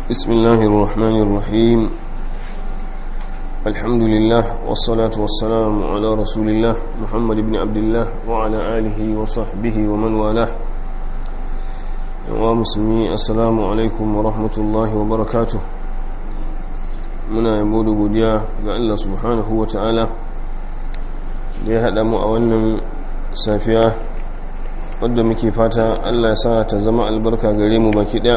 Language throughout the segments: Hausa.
بسم الله الرحمن الرحيم الحمد لله والصلاة والسلام على رسول الله محمد بن عبد الله وعلى آله وصحبه ومن والاه ومسلمي السلام عليكم ورحمة الله وبركاته muna yabo da godiya ga Allah subhanahu wa ta'ala da ya haɗa mu a wannan safiya wadda muke fata Allah ya sa ta zama albarka gare mu baki ɗaya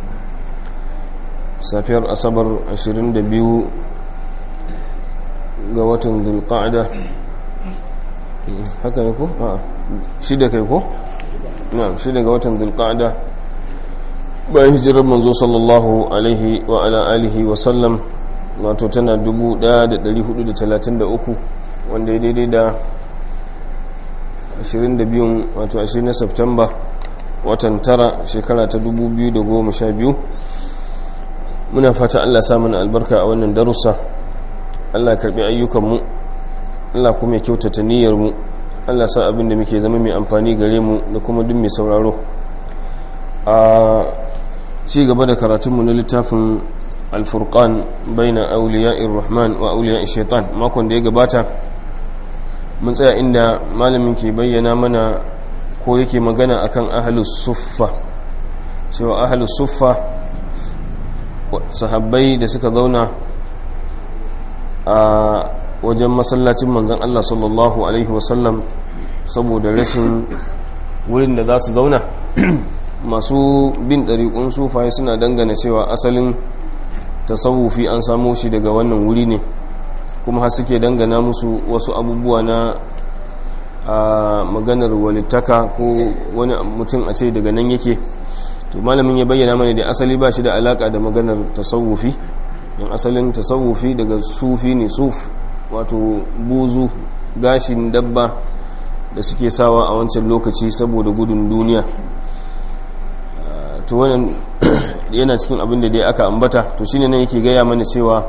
safiyar asabar 22 ga watan zulqa'ada haka ne ko? a shida kai ko? na shida ga watan zulqa'ada bayan hijirar manzo sallallahu alaihi wa ala alihi wa sallam wato tana 1433 wanda ya daidai da 22 wato 20 na Septemba watan tara shekara ta 2012 muna fata Allah sa mana albarka a wannan darussa Allah karbi ayyukanmu Allah kuma ya kyautata niyyarmu Allah sa abin da muke zama mai amfani gare mu da kuma duk mai sauraro a ci gaba da karatunmu na littafin alfurqan baina auliya'ir rahman wa auliya'ish shaitan makon da ya gabata mun tsaya inda malamin ke bayyana mana ko yake magana akan ahlus suffa cewa ahlus suffa sahabbai da suka zauna a wajen masallacin manzon Allah sallallahu alaihi wasallam saboda rashin wurin da za su zauna masu bin ɗariƙun sufaye suna dangane cewa asalin tasawufi an samo shi daga wannan wuri ne kuma har suke dangana musu wasu abubuwa na a maganar walittaka ko wani mutum a ce daga nan yake to malamin ya bayyana mana da asali ba shi da alaka da maganar tasawufi don asalin tasawufi daga sufi ne suf wato buzu gashin dabba da suke sawa a wancan lokaci saboda gudun duniya to wannan yana cikin abin da dai aka ambata to shine nan yake gaya mana cewa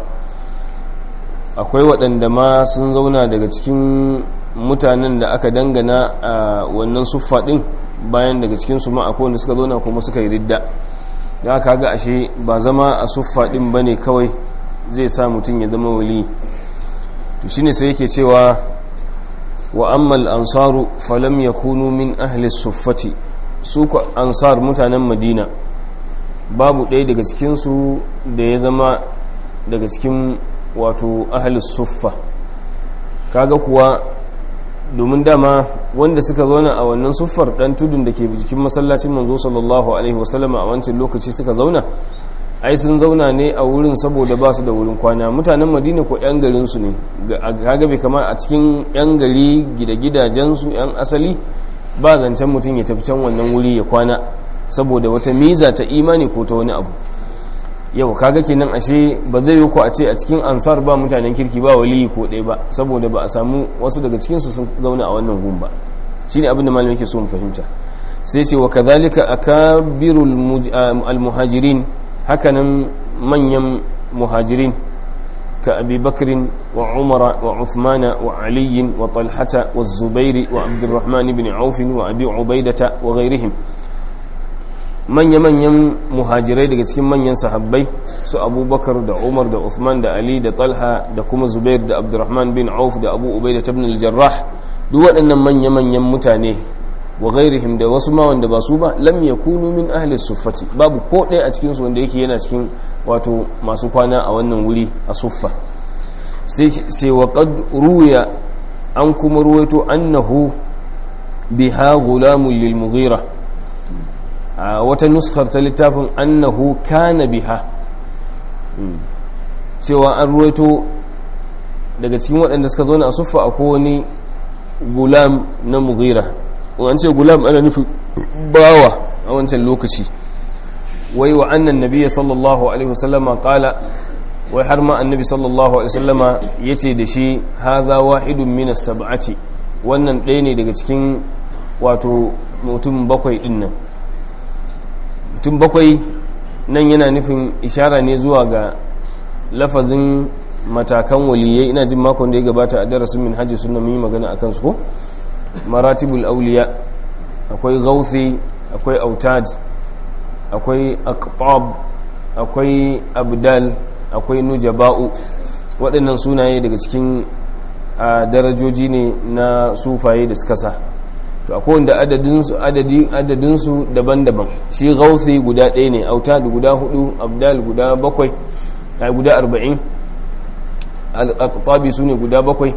akwai waɗanda ma sun zauna daga cikin mutanen da aka dangana a wannan suffa ɗin bayan daga cikinsu ma akwai wanda suka zauna kuma suka yi ridda da aka ga ashe ba zama a suffa ɗin ba ne kawai zai sa mutum ya zama wali to shine sai yake cewa wa ammal ansaru falam yakunu min ahli suffati su ku ansar mutanen madina babu ɗaya daga cikinsu da ya zama daga cikin wato ahalis suffa kaga kuwa domin dama wanda suka zauna a wannan suffar ɗan tudun da ke jikin masallacin manzo sallallahu alaihi wasallama a wancan lokaci suka zauna ai sun zauna ne a wurin saboda ba su da wurin kwana mutanen madina ko 'yan garinsu ne kaga bai kama a cikin 'yan gari gida-gidajensu 'yan asali ba zancen mutum ya tafi can wannan wuri ya kwana saboda wata miza ta imani ko ta wani abu yau kaga kenan ashe ba zai yi ko a ce a cikin ansar ba mutanen kirki ba waliyi ko ɗaya ba saboda ba a samu wasu daga cikinsu sun zauna a wannan gun ba shi ne abinda malam yake so mu fahimta sai ce wa kadhalika akabirul almuhajirin hakanan manyan muhajirin ka abi bakrin wa umara wa uthmana wa aliyin wa talhata wa zubairi wa abdurrahman ibn auf wa abi ubaidata wa ghairihim manya-manyan muhajirai daga cikin manyan sahabbai su abubakar da umar da uthman da ali da talha da kuma zubair da abdurrahman bin auf da abu ubai da tabin aljarrah duk waɗannan manya-manyan mutane wa gairihim da wasu ma wanda ba su ba lam yakunu min ahli suffati babu ko ɗaya a cikinsu wanda yake yana cikin wato masu kwana a wannan wuri a suffa sai wa qad ruya an kuma ruwaito annahu biha gulamun lil mughira a wata nuskar ta littafin annahu kana biha cewa an ruwaito daga cikin waɗanda suka zo na suffa a wani gulam na mughira an ce gulam ana nufi bawa a wancan lokaci wai wa annan nabiya sallallahu alaihi wasallama kala wai har ma annabi sallallahu alaihi wasallama ya ce da shi haza wahidun minas sab'ati wannan ɗaya ne daga cikin wato mutum bakwai ɗin nan mutum bakwai nan yana nufin ishara ne zuwa ga lafazin matakan waliyai ina jin makon da ya gabata a darasin min hajji suna mun yi magana a kansu ko maratibul auliya akwai gauthi akwai autad akwai aqtab akwai abdal akwai nujaba'u waɗannan sunaye daga cikin a darajoji ne na sufaye da suka sa to akwai wanda adadinsu adadi adadinsu daban-daban shi gauthi guda ɗaya ne autad guda hudu abdal guda bakwai a guda arba'in al-aqtabi su ne guda bakwai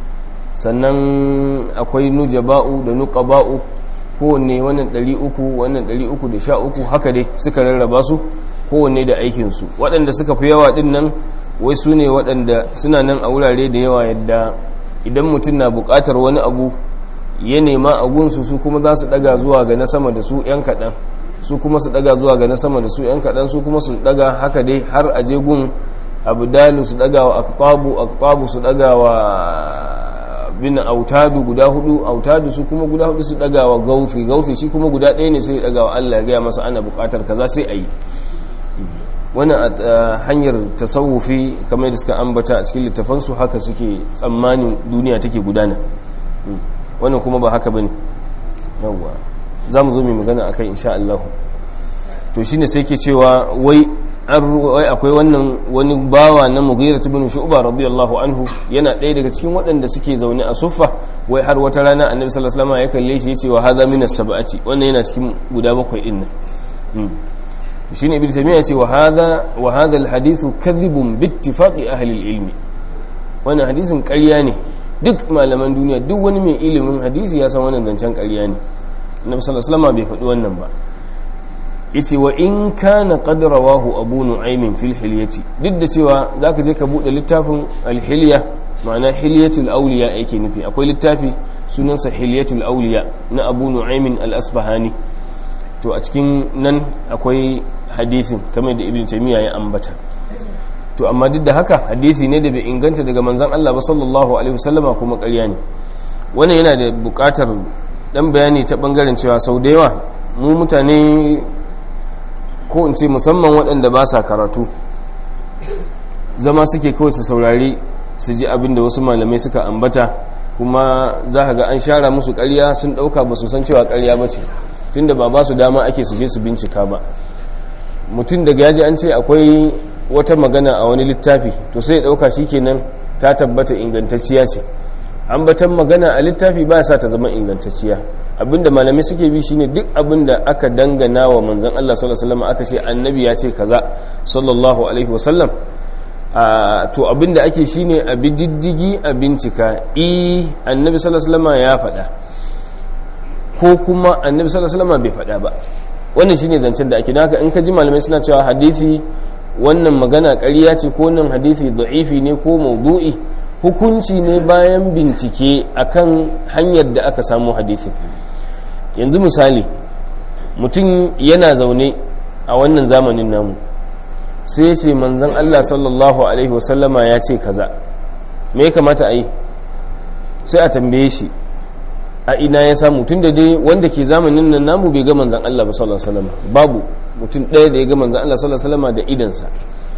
sannan akwai nujaba'u da nuqaba'u kowanne wannan 300 wannan 313 haka dai suka rarraba su kowanne da aikinsu waɗanda suka fi yawa ɗin nan wai su ne waɗanda suna nan a wurare da yawa yadda idan mutum na buƙatar wani abu ya nema a gunsu su kuma za su ɗaga zuwa ga na sama da su 'yan kaɗan su kuma su ɗaga zuwa ga na sama da su 'yan kaɗan su kuma su ɗaga haka dai har a je gun abu dalu su ɗaga wa aktabu aktabu su ɗaga wa bin autadu guda hudu autadu su kuma guda hudu su ɗaga wa gaufi gaufi shi kuma guda ɗaya ne sai ɗaga wa allah ya gaya masa ana buƙatar kaza sai a yi wannan a hanyar tasawufi kamar da suka ambata a cikin littafansu haka suke tsammanin duniya take gudana wannan kuma ba haka bane yawwa za mu zo mai magana a kai insha Allah to shine sai ke cewa wai wai akwai wannan wani bawa na Mughira ibn Shu'ba radiyallahu anhu yana ɗaya daga cikin waɗanda suke zaune a suffa wai har wata rana Annabi sallallahu alaihi wasallam ya kalle shi yace wa hadha min as-sab'ati wannan yana cikin guda bakwai din nan shine ibn taymiya ce wa hadha wa hadha alhadith kadhibun bi ittifaqi ahli alilm wannan hadisin ƙarya ne duk malaman duniya duk wani mai ilimin hadisi ya san wannan zancen ƙarya ne annabi sallallahu alaihi wasallam bai faɗi wannan ba yace wa in kana qad rawahu abu nu'aym fil hilyati duk da cewa zaka je ka bude littafin al-hilya ma'ana hilyatul awliya yake nufi akwai littafi sunansa hilyatul awliya na abu nu'aym al-asbahani to a cikin nan akwai hadithin kamar da ibn taymiya ya ambata to amma duk da haka hadisi ne da bai inganta daga manzon Allah ba sallallahu alaihi wasallama kuma ƙarya ne wannan yana da buƙatar dan bayani ta bangaren cewa sau da yawa mu mutane ko in ce musamman waɗanda ba sa karatu zama suke kawai su saurari su ji abin da wasu malamai suka ambata kuma za ka ga an share musu ƙarya sun ɗauka ba su san cewa ƙarya ba ce tunda ba ba su dama ake su je su bincika ba mutum daga yaji an ce akwai wata magana a wani littafi to sai ya dauka kenan ta tabbata ingantacciya ce ambatan magana a littafi ba sa ta zama ingantacciya abinda malamai suke bi shine duk abinda aka dangana wa manzon Allah sallallahu alaihi wasallam aka ce annabi ya ce kaza sallallahu alaihi wasallam to abinda ake shine a bi diddigi a bincika i annabi sallallahu alaihi wasallam ya faɗa ko kuma annabi sallallahu alaihi wasallam bai faɗa ba wannan shine zancen da ake don haka in ka ji malamai suna cewa hadisi wannan magana ƙarya ce ko wannan hadisi da'ifi ne ko maudu'i hukunci ne bayan bincike akan hanyar da aka samu hadisi yanzu misali mutum yana zaune a wannan zamanin namu sai ce manzon Allah sallallahu alaihi wasallama ya ce kaza me ya kamata a yi sai a tambaye shi a ina ya samu tun da dai wanda ke zamanin nan namu bai ga manzan Allah ba sallallahu alaihi wasallam babu mutum ɗaya da ya ga manzan Allah sallallahu alaihi wasallam da idansa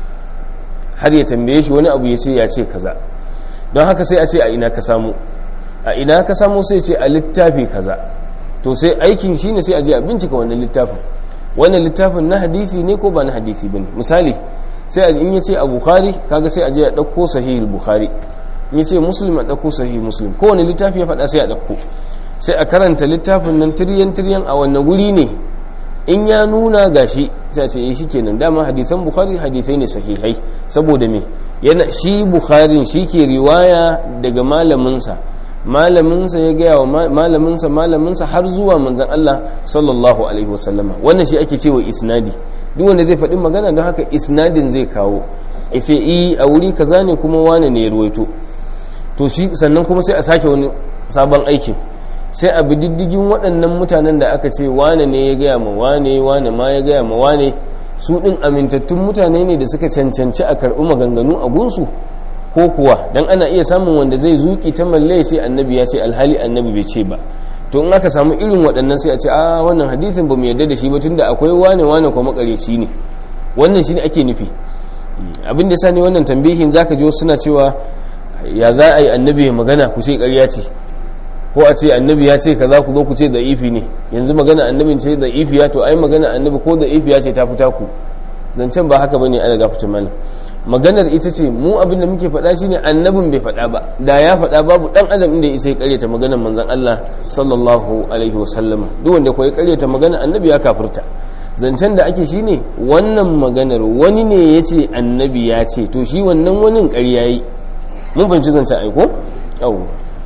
har ya tambaye shi wani abu ya ce ya ce kaza don haka sai a ce a ina ka samu a ina ka samu sai ce a littafi kaza to sai aikin shine sai a je a bincika wannan littafin wannan littafin na hadisi ne ko ba na hadisi bane misali sai in ya ce a bukhari kaga sai a je a ɗauko sahihul bukhari in ya ce muslim a ɗauko sahih muslim kowane littafi ya faɗa sai a ɗauko sai a karanta littafin nan tiryan tiryan a wannan guri ne in ya nuna gashi sai a ce eh shikenan dama hadisan bukhari hadisai ne sahihai saboda me yana shi bukharin shi ke riwaya daga malaminsa malaminsa ya gaya wa malaminsa malaminsa har zuwa manzon Allah sallallahu alaihi wasallama wannan shi ake cewa isnadi duk wanda zai faɗi magana don haka isnadin zai kawo ya ce i a wuri kaza ne kuma wane ne ya ruwaito to shi sannan kuma sai a sake wani sabon aikin sai a bi diddigin waɗannan mutanen da aka ce wane ne ya gaya ma wane wane ma ya gaya ma wane su ɗin amintattun mutane ne da suka cancanci a karɓi maganganu a gunsu ko kuwa don ana iya samun wanda zai zuƙi ta malle sai annabi ya ce alhali annabi bai ce ba to in aka samu irin waɗannan sai a ce a wannan hadisin ba mu yarda da shi ba tunda akwai wane wane kuma makareci ne wannan shine ake nufi abin da sa ne wannan tambihin zaka ji suna cewa ya za a yi annabi ya magana ku ce ƙarya ce ko a ce annabi ya ce kaza ku zo ku ce da ifi ne yanzu magana annabin ce da ifiya to ai magana annabi ko da ifiya ce ta fita ku zancen ba haka bane ana gafata malam maganar ita ce mu abin da muke faɗa shine annabin bai faɗa ba da ya faɗa babu dan adam inda ya sai karyata maganar manzon Allah sallallahu alaihi wasallama duk wanda ko ya karyata maganar annabi ya kafirta zancen da ake shine wannan maganar wani ne ya ce annabi ya ce to shi wannan wani ƙarya yi mun fahimci zancen aiko yau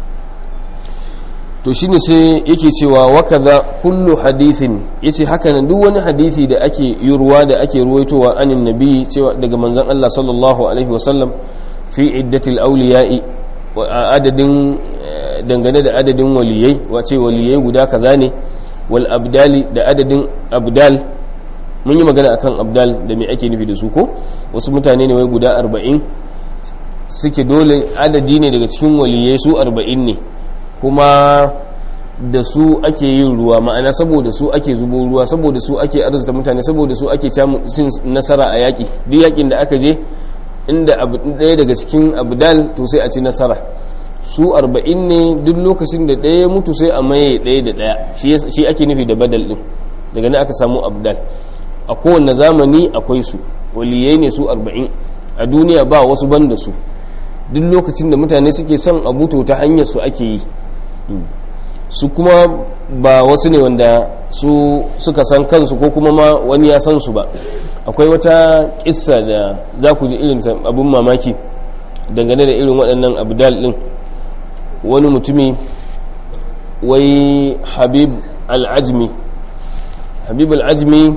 to shine sai yake cewa wakaza kullu hadithin yace haka nan duk wani hadisi da ake yurwa da ake ruwaitowa anin nabi cewa daga manzon Allah sallallahu alaihi wasallam fi iddatil awliya'i wa adadin dangane da adadin waliyai wace waliyai guda kaza ne wal abdali da adadin abdal mun yi magana akan abdal da me ake nufi da su ko wasu mutane ne wai guda arba'in suke dole adadi ne daga cikin waliyai su arba'in ne kuma da su ake yin ruwa ma'ana saboda su ake zubo ruwa saboda su ake arzuta mutane saboda su ake cin nasara a yaƙi duk yaƙin da aka je inda ɗaya daga cikin abdal to sai a ci nasara su arba'in ne duk lokacin da ɗaya mutu sai a maye ɗaya da ɗaya shi ake nufi da badal ɗin daga nan aka samu abdal a kowane zamani akwai su waliyai ne su arba'in a duniya ba wasu ban da su duk lokacin da mutane suke son abu to ta hanyar su ake yi su kuma ba wasu ne wanda su suka san kansu ko kuma ma wani ya san su ba akwai wata kissa da za ku ji irin abin mamaki dangane da irin waɗannan abdal ɗin wani mutumi wai habib al'ajmi habib al'ajmi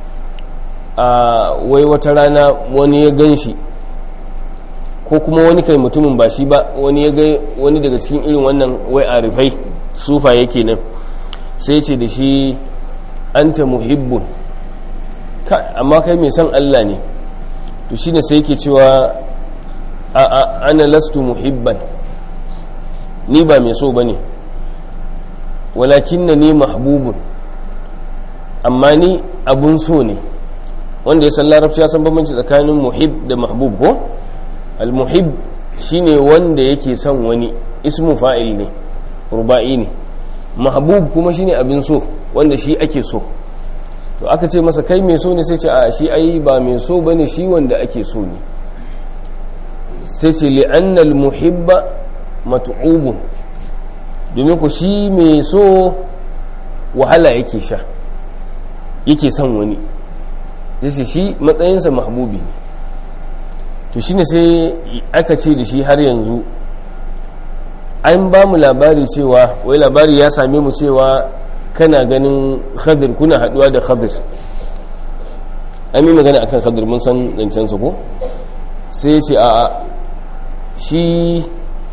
a wai wata rana wani ya gan shi ko kuma wani kai mutumin ba shi ba wani ya ga wani daga cikin irin wannan wai arifai sufa yake nan sai ce da shi anta muhibbun amma kai mai san Allah ne to shine sai yake cewa a a ana lastu muhibban ni ba mai so bane walakin na ni mahbubun amma ni abun so ne wanda ya san larabci ya san bambanci tsakanin muhib da mahbub ko al-muhib shine wanda yake son wani ismu fa'il ne ruba'i ne mahbub kuma shine abin so wanda shi ake so to aka ce masa kai mai so ne sai ce a shi ai ba mai so bane shi wanda ake so ne sai ce li'anna al-muhibba mat'ubun domin ku shi mai so wahala yake sha yake son wani yace shi matsayinsa mahbubi ne to shine sai aka ce da shi har yanzu an ba mu labari cewa wai labari ya same mu cewa kana ganin khadir kuna haduwa da khadir an yi magana akan khadir mun san zancensa ko sai ce a shi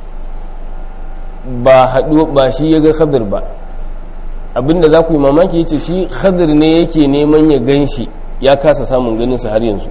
ba haɗu ba shi ya ga khadir ba abinda za ku yi mamaki yace shi khadir ne yake neman ya gan shi ya kasa samun ganinsa har yanzu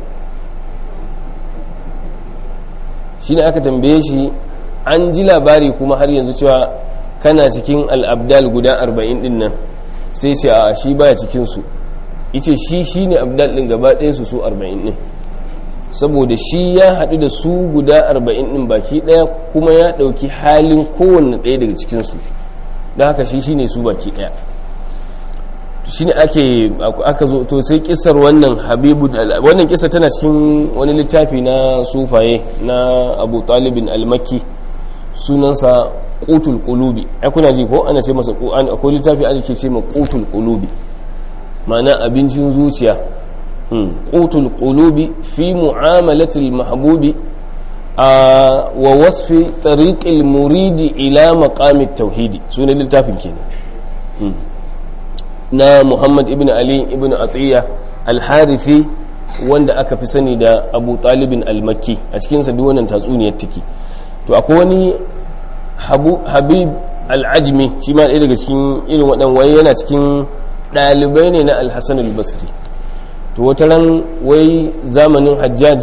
shi ne aka tambaye shi an ji labari kuma har yanzu cewa kana cikin al'abdal guda arba'in din nan sai ce a shi baya cikinsu ice shi shi ne abdal din gaba ɗayansu su arba'in din saboda shi ya haɗu da su guda arba'in din baki ɗaya kuma ya ɗauki halin kowanne ɗaya daga cikinsu don haka shi shi ne su baki ɗaya shi ne ake aka zo to sai kisar wannan habibu wannan kisa tana cikin wani littafi na sufaye na abu talibin almakki sunansa qutul qulubi ai kuna ji ko ana ce masa akwai littafi ana ke ce ma qutul qulubi ma'ana abincin zuciya qutul qulubi fi mu'amalatil mahbubi wa wasfi tariqil muridi ila maqamit tauhidi sunan littafin kenan na muhammad ibn ali ibn atiyya al-harithi wanda aka fi sani da abu talibin al-makki a cikinsa duk wannan tatsuniyar take to akwai wani habib al-ajmi shi ma ɗaya daga cikin irin waɗan wai yana cikin ɗalibai ne na al-hassan al-basri to wata ran wai zamanin hajjaj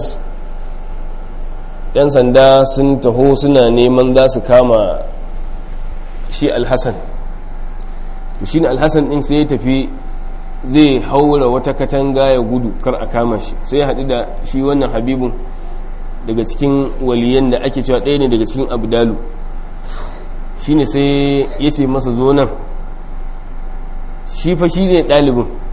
yan sanda sun taho suna neman za su kama shi al-hassan to shine alhassan din sai ya tafi zai haura wata katanga ya gudu kar a kama shi sai ya haɗu da shi wannan habibun daga cikin waliyan da ake cewa ɗaya ne daga cikin abdalu shine sai ya ce masa zo nan shi fa shi ne ɗalibin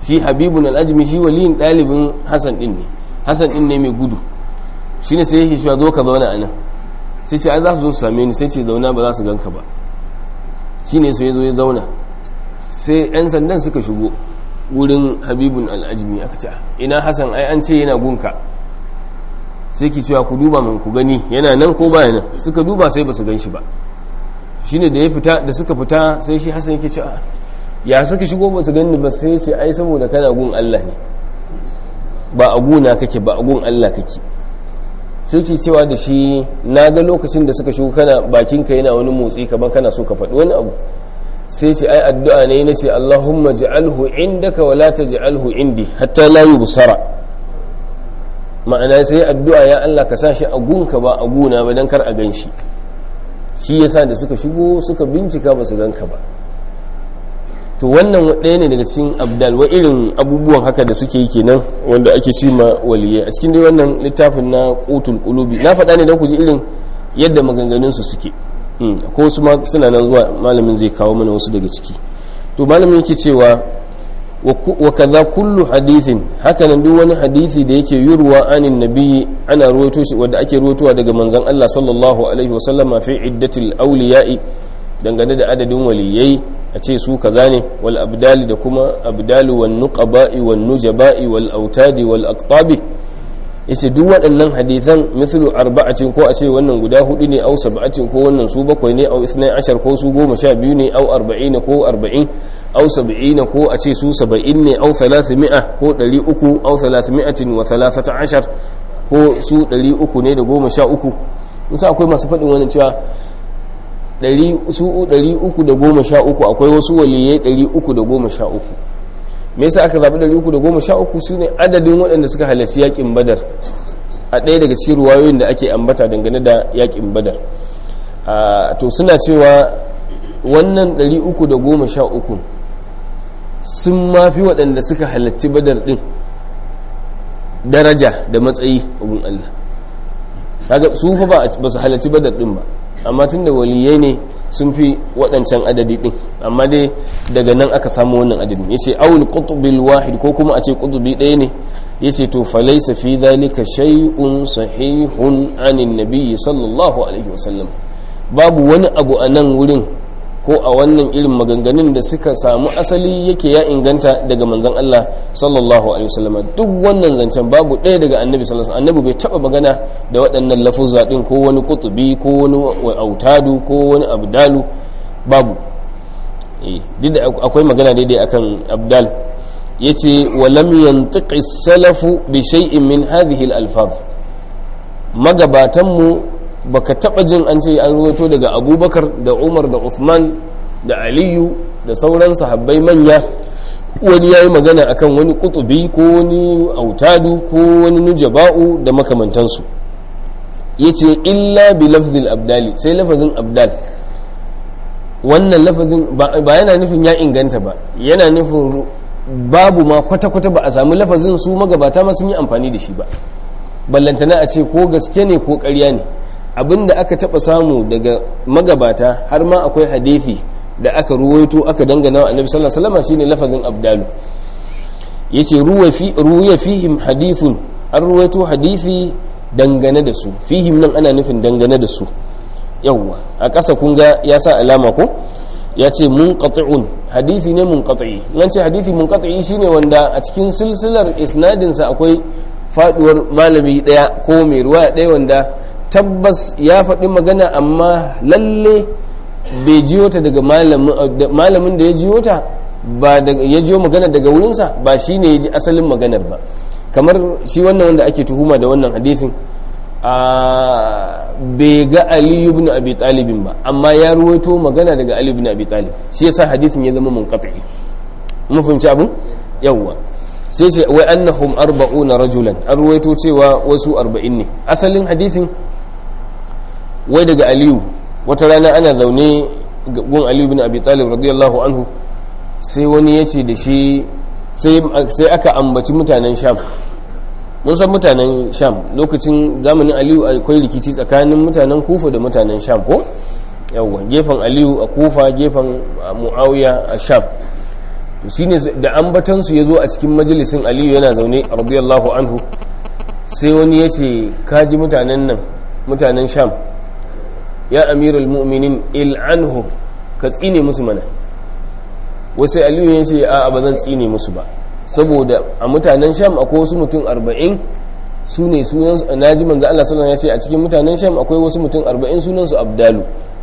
shi habibun al'ajmi shi waliyin ɗalibin hasan ɗin ne hasan ɗin ne mai gudu shi ne sai yake shi zo ka zauna a nan sai ce ai za su zo su same ni sai ce zauna ba za su ganka ba shi ne sai ya zo ya zauna sai 'yan sandan suka shigo wurin habibun al'ajmi aka ce ina hasan ai an ce yana gunka sai ki cewa ku duba min ku gani yana nan ko baya nan suka duba sai ba su gan shi ba shine da ya fita da suka fita sai shi hasan yake cewa ya suka shigo ba su gani ba sai ce ai saboda kana gun Allah ne ba a guna kake ba a gun Allah kake sai ke cewa da shi na ga lokacin da suka shigo kana bakinka yana wani motsi kamar kana so ka faɗi wani abu sai ce ai addu'a ne na ce Allahumma ja'alhu indaka wa la taj'alhu indi hatta la yubsara ma'ana sai addu'a ya Allah ka sa shi a gunka ba a guna ba dan kar a gan shi shi yasa da suka shigo suka bincika ba su ganka ba to wannan ɗaya ne daga cikin abdal wa irin abubuwan haka da suke yi kenan wanda ake ci ma waliyai a cikin dai wannan littafin na qutul qulubi na faɗa ne don ku ji irin yadda maganganun su suke ko su ma suna nan zuwa malamin zai kawo mana wasu daga ciki to malamin yake cewa wa kaza kullu hadithin haka nan duk wani hadisi da yake yurwa anin nabiyyi ana ruwaito shi wanda ake ruwaitowa daga manzon Allah sallallahu alaihi wa sallama fi iddatil awliya'i dangane da adadin waliyai a ce su kaza ne wal abdali da kuma abdalu wan nuqaba'i wan nujaba'i wal autadi wal aqtabi yace duk waɗannan hadisan mithlu arba'atin ko a ce wannan guda hudu ne au sab'atin ko wannan su bakwai ne au ithnai ashar ko su goma sha biyu ne au arba'ina ko arba'in au sab'ina ko a ce su saba'in ne au thalathmi'a ko ɗari uku au thalathmi'atin wa thalathata ashar ko su ɗari uku ne da goma sha uku musa akwai masu faɗin wannan cewa su ɗari uku da goma sha uku akwai wasu waliyai ɗari uku da goma sha uku me yasa aka zaɓi ɗari uku da goma sha uku su ne adadin waɗanda suka halarci yaƙin badar a ɗaya daga cikin ruwayoyin da ake ambata dangane da yaƙin badar to suna cewa wannan ɗari uku da goma sha uku sun mafi waɗanda suka halarci badar ɗin daraja da matsayi abun Allah kaga su fa ba su halarci badar ɗin ba amma tun da waliyai ne sun fi waɗancan adadi ɗin amma dai daga nan aka samu wannan adadin ya ce awul ƙutubil wahid ko kuma a ce ƙutubi ɗaya ne ya ce to falaisa fi zalika shay'un sahihun anin nabiyyi sallallahu alaihi wasallam babu wani abu a nan wurin ko a wannan irin maganganun da suka samu asali yake ya inganta daga manzon Allah sallallahu alaihi wasallam duk wannan zancen babu ɗaya daga annabi sallallahu alaihi annabi bai taba magana da waɗannan lafuzza din ko wani kutubi ko wani autadu ko wani abdalu babu eh duk da akwai magana daidai akan abdal yace wa lam yantiqi salafu bi shay'in min hadhihi al-alfaz magabatan mu baka taba jin an ce an ruwato daga abubakar da umar da usman da aliyu da sauran sahabbai manya wani ya yi magana akan wani kutubi ko wani autadu ko wani nujaba'u da makamantansu ya ce illa bi lafzil abdali sai lafazin abdal wannan lafazin ba yana nufin ya inganta ba yana nufin babu ma kwata-kwata ba a sami lafazin su magabata ma sun yi amfani da shi ba ballantana a ce ko gaske ne ko ƙarya ne abinda aka taba samu daga magabata har ma akwai hadithi da aka ruwaito aka dangana wa annabi sallallahu alaihi wasallam shine lafazin abdalu yace ruwa fi ruwa fihim hadithun an ruwaito hadisi dangane da su fihim nan ana nufin dangane da su yawwa a ƙasa kun ga ya sa alama ko ya ce munqati'un hadisi ne munqati nan ce hadisi munqati shine wanda a cikin silsilar isnadinsa akwai faduwar malami daya ko mai ruwa daya wanda tabbas ya faɗi magana amma lalle bai jiyo ta daga malamin da ya jiyo ta ba ya jiyo magana daga wurinsa ba shi ne ya ji asalin maganar ba kamar shi wannan wanda ake tuhuma da wannan hadisin bai ga aliyu ibn abi talibin ba amma ya ruwaito magana daga aliyu ibn abi talib shi yasa hadisin ya zama munqati mun fahimci abin yawwa sai ce wai annahum arba'una rajulan an ruwaito cewa wasu arba'in ne asalin hadisin wai daga aliyu wata rana ana zaune gun aliyu bin abi talib radiyallahu anhu sai wani ya ce da shi sai aka ambaci mutanen sham mun san mutanen sham lokacin zamanin aliyu akwai rikici tsakanin mutanen kufa da mutanen sham ko yawwa gefen aliyu a kufa gefen muawiya a sham shine da ambatansu ya zo a cikin majalisin aliyu yana zaune radiyallahu anhu sai wani ya ce kaji mutanen nan mutanen sham ya amirul mu'minin il'anhu ka tsine musu mana wasu aliyu ya ce a ba zan tsine musu ba saboda a mutanen sham akwai wasu mutum arba'in su ne sunan na ji manzo Allah sallallahu ya ce a cikin mutanen sham akwai wasu mutum arba'in sunan su abdalu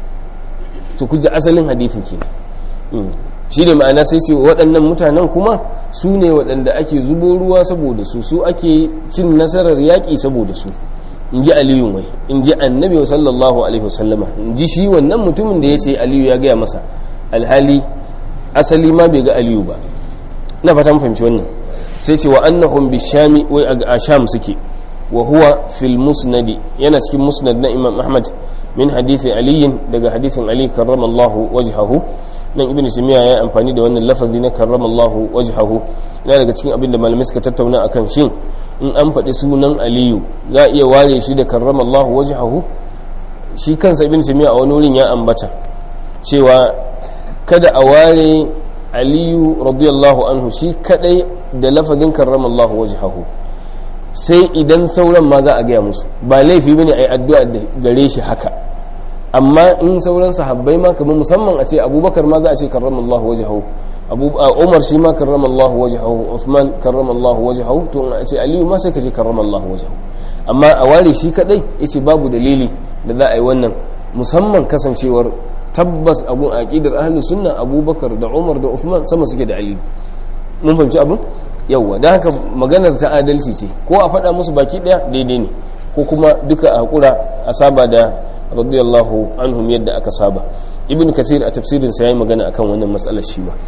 to kuji asalin hadithin kenan shi ne ma'ana sai ce waɗannan mutanen kuma su ne waɗanda ake zubo ruwa saboda su su ake cin nasarar yaƙi saboda su in ji aliyu wai in ji annabi wa sallallahu alaihi wasallama in ji shi wannan mutumin da ya ce aliyu ya gaya masa alhali asali ma bai ga aliyu ba na fatan fahimci wannan sai ce wa annahum bishami wai a sham suke wa huwa fil musnadi yana cikin musnad na imam ahmad min hadithi aliyin daga hadithin ali karramallahu wajhahu nan ibn timiya ya amfani da wannan lafazi na karramallahu wajhahu yana daga cikin abin da malamai suka tattauna akan shin in an faɗi sunan aliyu za a iya ware shi da karramallahu wajhahu shi kansa ibn timiya a wani wurin ya ambata cewa kada a ware aliyu radiyallahu anhu shi kadai da lafazin karramallahu wajhahu sai idan sauran ma za a gaya musu ba laifi bane ai addu'a da gare shi haka amma in sauran sahabbai ma kamar musamman a ce abubakar ma za a ce karramallahu wajhahu abu umar shi ma karramallahu wajhahu uthman karramallahu wajhahu to in a ce aliyu ma sai ka ce karramallahu wajhahu amma a ware shi kadai yace babu dalili da za a yi wannan musamman kasancewar tabbas abun aqidar ahlus sunna abubakar da umar da uthman sama suke da aliyu mun fahimci abun yawwa da haka maganar ta adalci ce ko a faɗa musu baki ɗaya daidai ne ko kuma duka a haƙura a saba da radiyallahu anhum yadda aka saba ibn kathir a tafsirin sa yayi magana akan wannan matsalar shi ba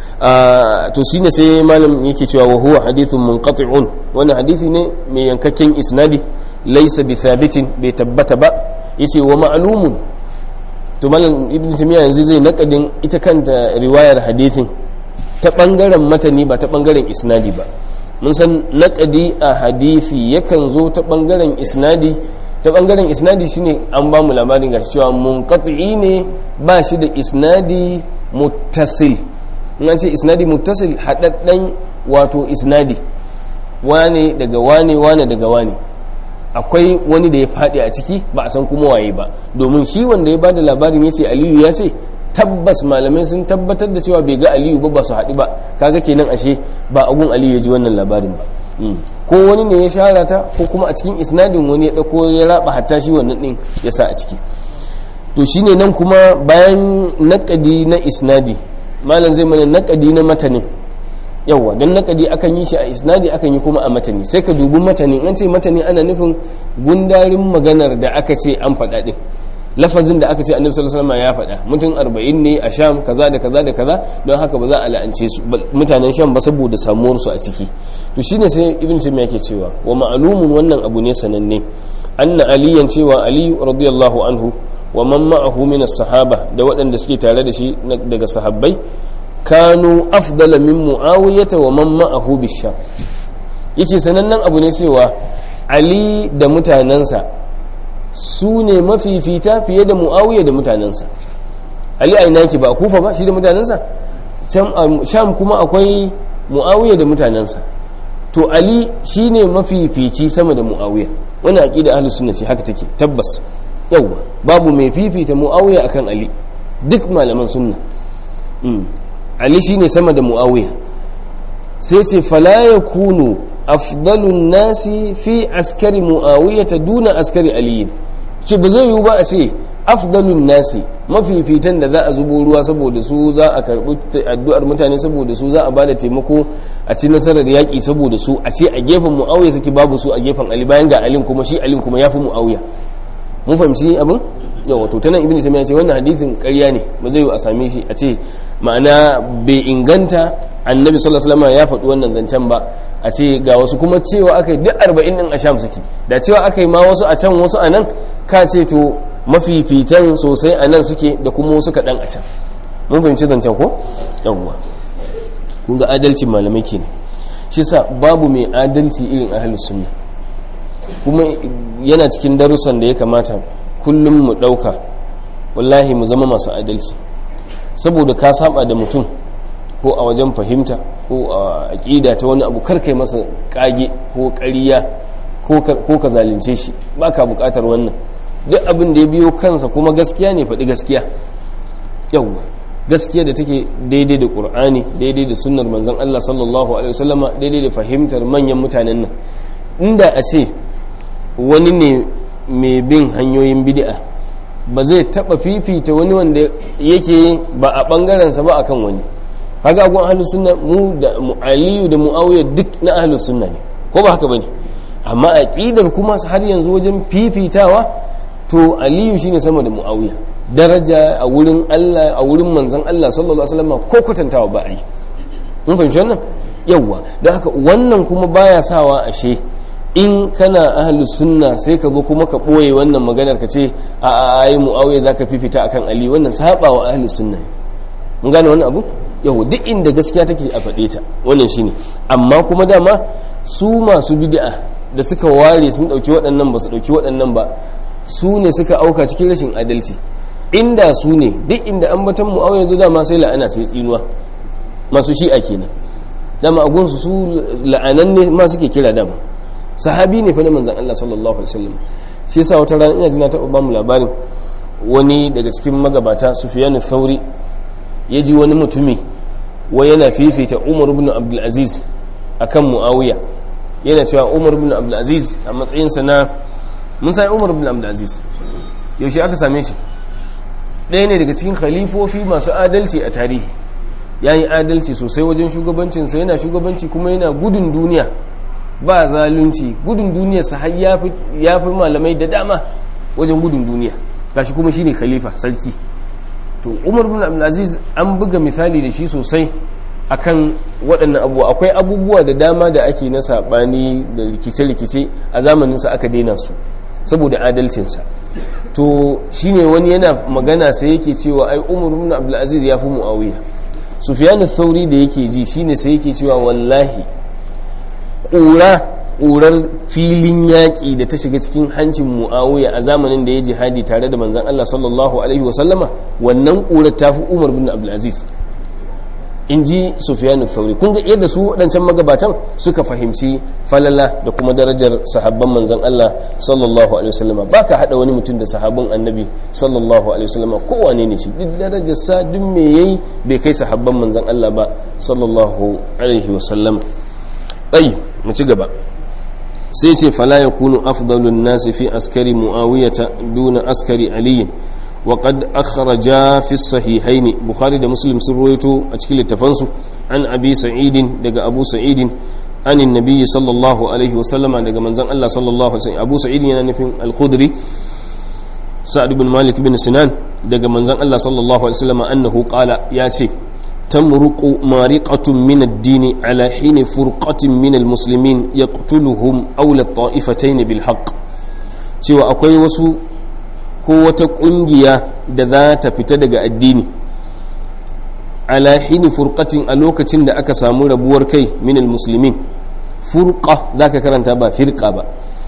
to shine sai malam yake cewa wa huwa hadithun munqati'un wannan hadisi ne mai yankakken isnadi laysa bi thabitin bai tabbata ba yace wa ma'lumun to malam ibn tamiya yanzu zai nakadin ita kanta riwayar hadithin ta bangaren matani ba ta bangaren isnadi ba mun san naƙadi a hadisi yakan zo ta bangaren isnadi ta bangaren isnadi shine an ba mu labarin gashi cewa munqati ne ba shi da isnadi muttasil in an ce isnadi muttasil hadaddan wato isnadi wane daga wane wane daga wane akwai wani da ya faɗi a ciki ba a san kuma waye ba domin shi wanda ya bada labarin ya ce aliyu ya ce tabbas malamai sun tabbatar da cewa bai ga aliyu ba ba su haɗu ba kaga kenan ashe ba agun aliyu ya ji wannan labarin ba ko wani ne ya shara ta ko kuma a cikin isnadin wani ya ɗauko ya raba hatta shi wannan ɗin ya sa a ciki to shine nan kuma bayan naƙadi na isnadi malam zai mana naƙadi na matanin yawwa don naƙadi akan yi shi a isnadi akan yi kuma a matani sai ka dubi matani an ce matani ana nufin gundarin maganar da aka ce an faɗa ɗin lafazin da aka ce annabi sallallahu alaihi ya faɗa mutum arba'in ne a sham kaza da kaza da kaza don haka ba za a la'ance su mutanen sham ba saboda samuwar su a ciki to shine sai ibn taymiya yake cewa wa ma'lumun wannan abu ne sananne anna aliyan cewa ali radiyallahu anhu wa man ma'ahu min as-sahaba da waɗanda suke tare da shi daga sahabbai kanu afdala min muawiyata wa man ma'ahu bisham yace sanannen abu ne cewa ali da mutanansa su ne mafifita fiye da mu'awiya da mutanensa ali a ina ba a kufa ba shi da mutanensa sham kuma akwai mu'awiya da mutanensa to ali shi ne mafifici sama da mu'awiya wani aƙida ahlus sunna ce haka take tabbas yawwa babu mai fifita mu'awiya akan ali duk malaman sunna ali shi ne sama da mu'awiya sai ce fala yakunu afdalun nasi fi askari mu'awiyata duna askari aliyin ce ba zai yiwu ba a ce afdalun nasi mafifitan da za a zubo ruwa saboda su za a karbi addu'ar mutane saboda su za a bada taimako a ci nasarar yaƙi saboda su a ce a gefen mu'awiya suke babu su a gefen ali bayan ga alin kuma shi alin kuma ya fi mu'awiya mun fahimci abin yawa to tanan ibnu sami ya ce wannan hadithin ƙarya ne ba zai yiwu a same shi a ce ma'ana bai inganta annabi sallallahu alaihi wasallam ya faɗi wannan zancen ba a ce ga wasu kuma cewa aka yi duk arba'in din a sham suke da cewa aka yi ma wasu a can wasu a nan ka ce to mafifitan sosai a nan suke da kuma wasu kaɗan a can mun fahimci zancen ko yawwa kun ga adalcin malamai ke ne shi sa babu mai adalci irin ahalus sunna kuma yana cikin darussan da ya kamata kullum mu ɗauka wallahi mu zama masu adalci saboda ka saba da mutum ko a wajen fahimta ko a aƙida ta wani abu karkai masa ƙage ko ƙariya ko ka zalunce shi ba ka buƙatar wannan duk abin da ya biyo kansa kuma gaskiya ne faɗi gaskiya yawwa gaskiya da take daidai da ƙur'ani daidai da sunnar manzon Allah sallallahu alaihi wasallama daidai da fahimtar manyan mutanen nan inda a ce wani ne mai bin hanyoyin bid'a ba zai taba fifita wani wanda yake ba a bangarensa ba akan wani kaga agun ahlus sunna mu da aliyu da muawiya duk na ahlus sunna ne ko ba haka bane amma aqidar kuma har yanzu wajen fifitawa to aliyu shine sama da muawiya daraja a wurin Allah a wurin manzon Allah sallallahu alaihi wasallam ko kwatantawa ba a yi mun fahimci wannan yawa don haka wannan kuma baya sawa ashe in kana ahlus sunna sai ka zo kuma ka ɓoye wannan maganar ka ce a ayi muawiya zaka fifita akan ali wannan saba wa ahlus sunna mun gane wannan abu yau duk inda gaskiya take a faɗe ta wannan shine amma kuma dama su masu bid'a da suka ware sun ɗauki waɗannan ba su ɗauki waɗannan ba su ne suka auka cikin rashin adalci inda su ne duk inda an batan muawiya zo dama sai la'ana sai tsinuwa masu shi'a kenan dama a gunsu su la'anan ne ma suke kira dama sahabi ne fa na manzan Allah sallallahu alaihi wasallam shi yasa wata rana ina jina taɓa bamu labarin wani daga cikin magabata Sufyan Thauri ya ji wani mutumi wai yana fifita Umar ibn Abdul Aziz akan Muawiya yana cewa Umar ibn Abdul Aziz a matsayin sa na mun sai Umar ibn Abdul Aziz yaushe aka same shi ɗaya ne daga cikin khalifofi masu adalci a tarihi yayi adalci sosai wajen shugabancinsa yana shugabanci kuma yana gudun duniya ba zalunci gudun duniyarsa har ya fi malamai da dama wajen gudun duniya gashi kuma shine khalifa sarki to umar bin abdulaziz an buga misali da shi sosai akan waɗannan abubuwa akwai abubuwa da dama da ake na saɓani da rikice-rikice a zamaninsa aka daina su saboda adalcinsa to shine wani yana magana sai yake cewa ai umar bin abdulaziz ya fi mu'awiya sufyan thauri da yake ji shine sai yake cewa wallahi ƙura ƙurar filin yaƙi da ta shiga cikin hancin mu'awiya a zamanin da ya jihadi tare da manzan Allah sallallahu alaihi wasallama wannan ƙurar ta fi umar bin abdulaziz in ji sufiyanu fauri kun ga yadda su waɗancan magabatan suka fahimci falala da kuma darajar sahabban manzan Allah sallallahu alaihi wasallama ba ka haɗa wani mutum da sahabban annabi sallallahu alaihi wasallama kowane ne shi duk darajar sa duk me yayi bai kai sahabban manzan Allah ba sallallahu alaihi wasallama tsayi mu ci gaba sai ce fala ya kunu afdalun nasi fi askari muawiyata duna askari aliyin wa qad akhraja fi sahihaini bukhari da muslim sun ruwaito a cikin littafansu an abi sa'idin daga abu sa'idin anin nabiyyi sallallahu alaihi wa sallama daga manzon Allah sallallahu alaihi abu sa'idin yana nufin al-khudri sa'ad ibn malik bin sinan daga manzon Allah sallallahu alaihi wa sallama annahu qala ya ce تمرق مارقة من الدين على حين فرقة من المسلمين يقتلهم أولى الطائفتين بالحق cewa akwai wasu ko wata ƙungiya da za ta fita daga addini ala hini furqatin a lokacin da aka samu rabuwar kai minal musulmin furqa za ka karanta ba firqa ba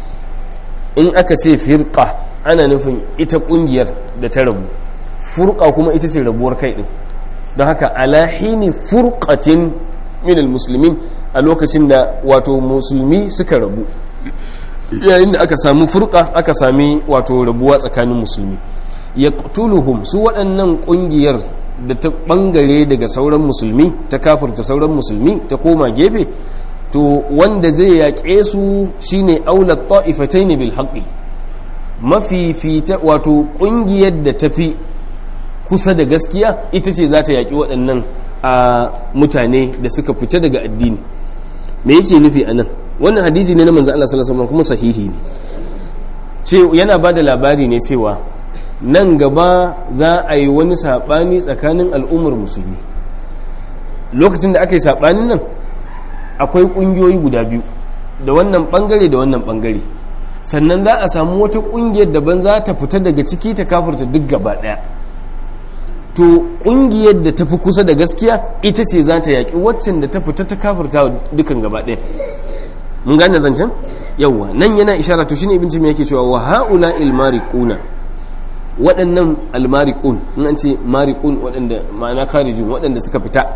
in aka ce firqa ana nufin ita ƙungiyar da ta rabu furqa kuma ita ce rabuwar kai din don haka alahini furqatin minal musulmin a lokacin da wato musulmi suka rabu yayin da aka samu furqa aka sami wato rabuwa tsakanin musulmi ya su waɗannan ƙungiyar da ta ɓangare daga sauran musulmi ta kafurta sauran musulmi ta koma gefe to wanda zai yaƙe su shine aulat ta'ifataini bil haqqi mafifita wato ƙungiyar da tafi kusa da gaskiya ita ce za ta yaƙi waɗannan a mutane da suka fita daga addini me yake nufi a nan wannan hadisi ne na manzan Allah sallallahu alaihi kuma sahihi ne ce yana ba da labari ne cewa nan gaba za a yi wani saɓani tsakanin al'ummar musulmi lokacin da aka yi saɓanin nan akwai ƙungiyoyi guda biyu da wannan ɓangare da wannan ɓangare sannan za a samu wata ƙungiyar daban za ta fita daga ciki ta kafurta duk gaba ɗaya to kungiyar da tafi kusa da gaskiya ita ce za ta yaƙi waccan da ta fita ta kafirta dukan gaba ɗaya mun gane zancen yawwa nan yana ishara to shine ibn timiya yake cewa wa haula il mariquna waɗannan al mariqun in an ce mariqun waɗanda ma'ana kharijun waɗanda suka fita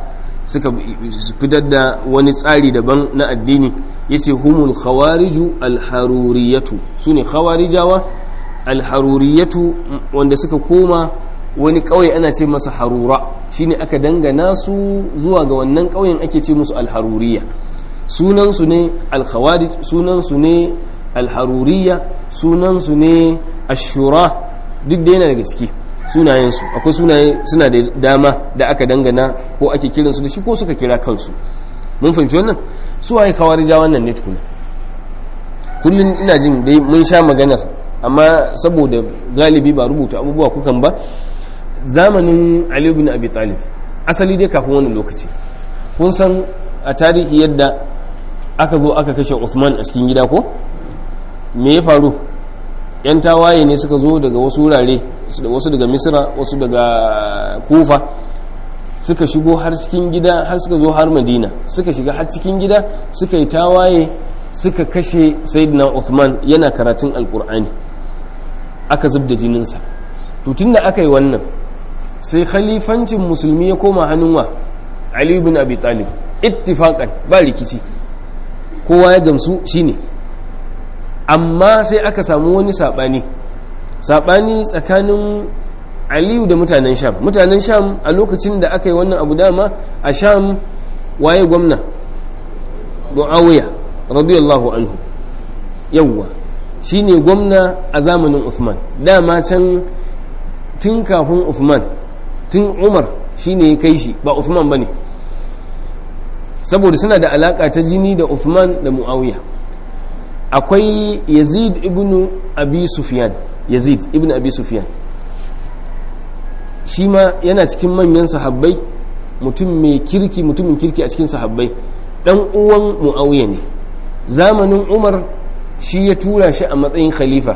suka fitar da wani tsari daban na addini yace humul khawariju alharuriyatu sune khawarijawa alharuriyatu wanda suka koma wani ƙauye ana ce masa harura shine aka dangana su zuwa ga wannan ƙauyen ake ce musu alharuriya sunansu ne alkhawarij sunansu ne alharuriya sunansu ne ashura duk da yana daga ciki sunayensu akwai sunaye suna da dama da aka dangana ko ake kiransu da shi ko suka kira kansu mun fahimci wannan su waye khawarija wannan ne tukuna kullum ina jin dai mun sha maganar amma saboda galibi ba rubuta abubuwa kukan ba zamanin Ali bin Abi Talib asali dai kafin wannan lokaci kun san a tarihi yadda aka zo aka kashe Uthman a cikin gida ko me ya faru yan tawaye ne suka zo daga wasu wurare wasu daga Misra wasu daga Kufa suka shigo har cikin gida har suka zo har Madina suka shiga har cikin gida suka yi tawaye suka kashe Sayyidina Uthman yana karatun Alkur'ani aka zubda jininsa to tunda aka yi wannan sai khalifancin musulmi ya koma hannun wa Ali ibn Abi Talib ittifaqan ba rikici kowa ya gamsu shine amma sai aka samu wani sabani sabani tsakanin Aliyu da mutanen Sham mutanen Sham a lokacin da aka yi wannan abu dama a Sham waye gwamna Muawiya radiyallahu anhu yawwa shine gwamna a zamanin Uthman dama can tun kafin Uthman tun Umar shine ya kai shi ba Uthman bane saboda suna da alaka ta jini da Uthman da Muawiya akwai Yazid ibn Abi Sufyan Yazid ibn Abi Sufyan shi ma yana cikin manyan sahabbai mutum mai kirki mutumin kirki a cikin sahabbai dan uwan Muawiya ne zamanin Umar shi ya tura shi a matsayin khalifa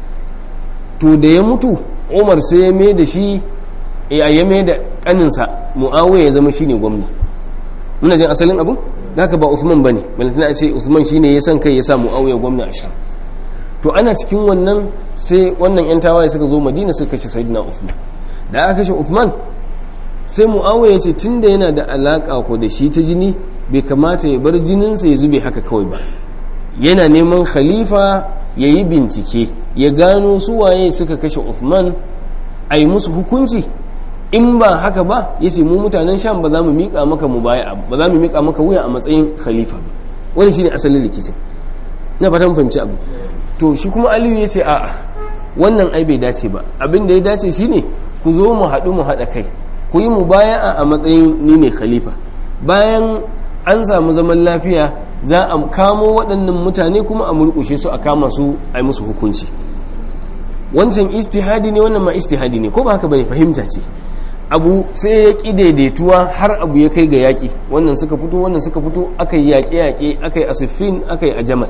to da ya mutu umar sai ya mai da shi ya mai da kaninsa mu'awiyya ya zama shine gwamna muna jin asalin abu haka ba usman bane balantana a ce usman shine ya san kai ya sa mu'awiyya gwamna a sham to ana cikin wannan sai wannan yan tawaye suka zo madina suka kashe sayyidina usman da aka kashe usman sai mu'awiyya ya ce tunda yana da alaka ko da shi ta jini bai kamata ya bar jininsa ya zube haka kawai ba yana neman khalifa ya yi bincike ya gano su waye suka kashe Uthman a yi musu hukunci in ba haka ba ya ce mu mutanen sham ba za mu miƙa maka mu baya ba za mu miƙa maka wuya a matsayin khalifa ba wani shine asalin rikicin na fatan fahimci abu to shi kuma aliyu ya ce a'a wannan ai bai dace ba abin da ya dace shine ku zo mu haɗu mu haɗa kai ku yi mu baya a matsayin ni ne khalifa bayan an samu zaman lafiya za a kamo waɗannan mutane kuma a murƙushe su a kama su a yi musu hukunci wancan istihadi ne wannan ma istihadi ne ko ba haka bane fahimta ce abu sai ya ƙi daidaituwa har abu ya kai ga yaƙi wannan suka fito wannan suka fito aka yi yaƙe-yaƙe aka yi asifin aka yi a jamal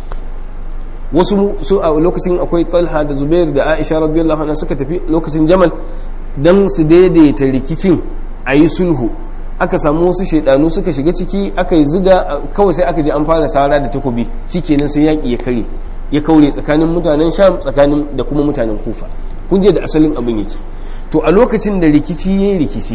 wasu su a lokacin akwai talha da zubair da aisha radiyallahu anha suka tafi lokacin jamal don su daidaita rikicin a yi sulhu aka samu wasu shaidanu suka shiga ciki aka yi ziga kawai sai aka je an fara sara da takobi shikenan sai yaƙi ya kare ya kaure tsakanin mutanen sham tsakanin da kuma mutanen kufa kun je da asalin abin yake to a lokacin da rikici ya yi rikici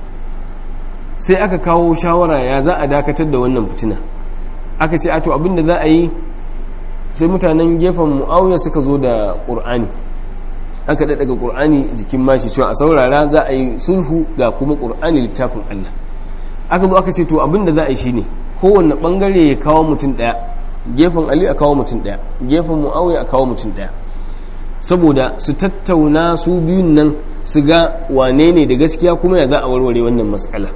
sai aka kawo shawara ya za a dakatar da wannan fitina aka ce ato abin da za a yi sai mutanen gefen mu'awiya suka zo da ƙur'ani aka daga ƙur'ani jikin mashi cewa a saurara za a yi sulhu ga kuma ƙur'ani littafin Allah aka zo aka ce to abin da za a yi shine kowanne bangare ya kawo mutum ɗaya gefen Ali a kawo mutum ɗaya gefen Muawiya a kawo mutum ɗaya saboda su tattauna su biyun nan su ga wane ne da gaskiya kuma ya za a warware wannan matsala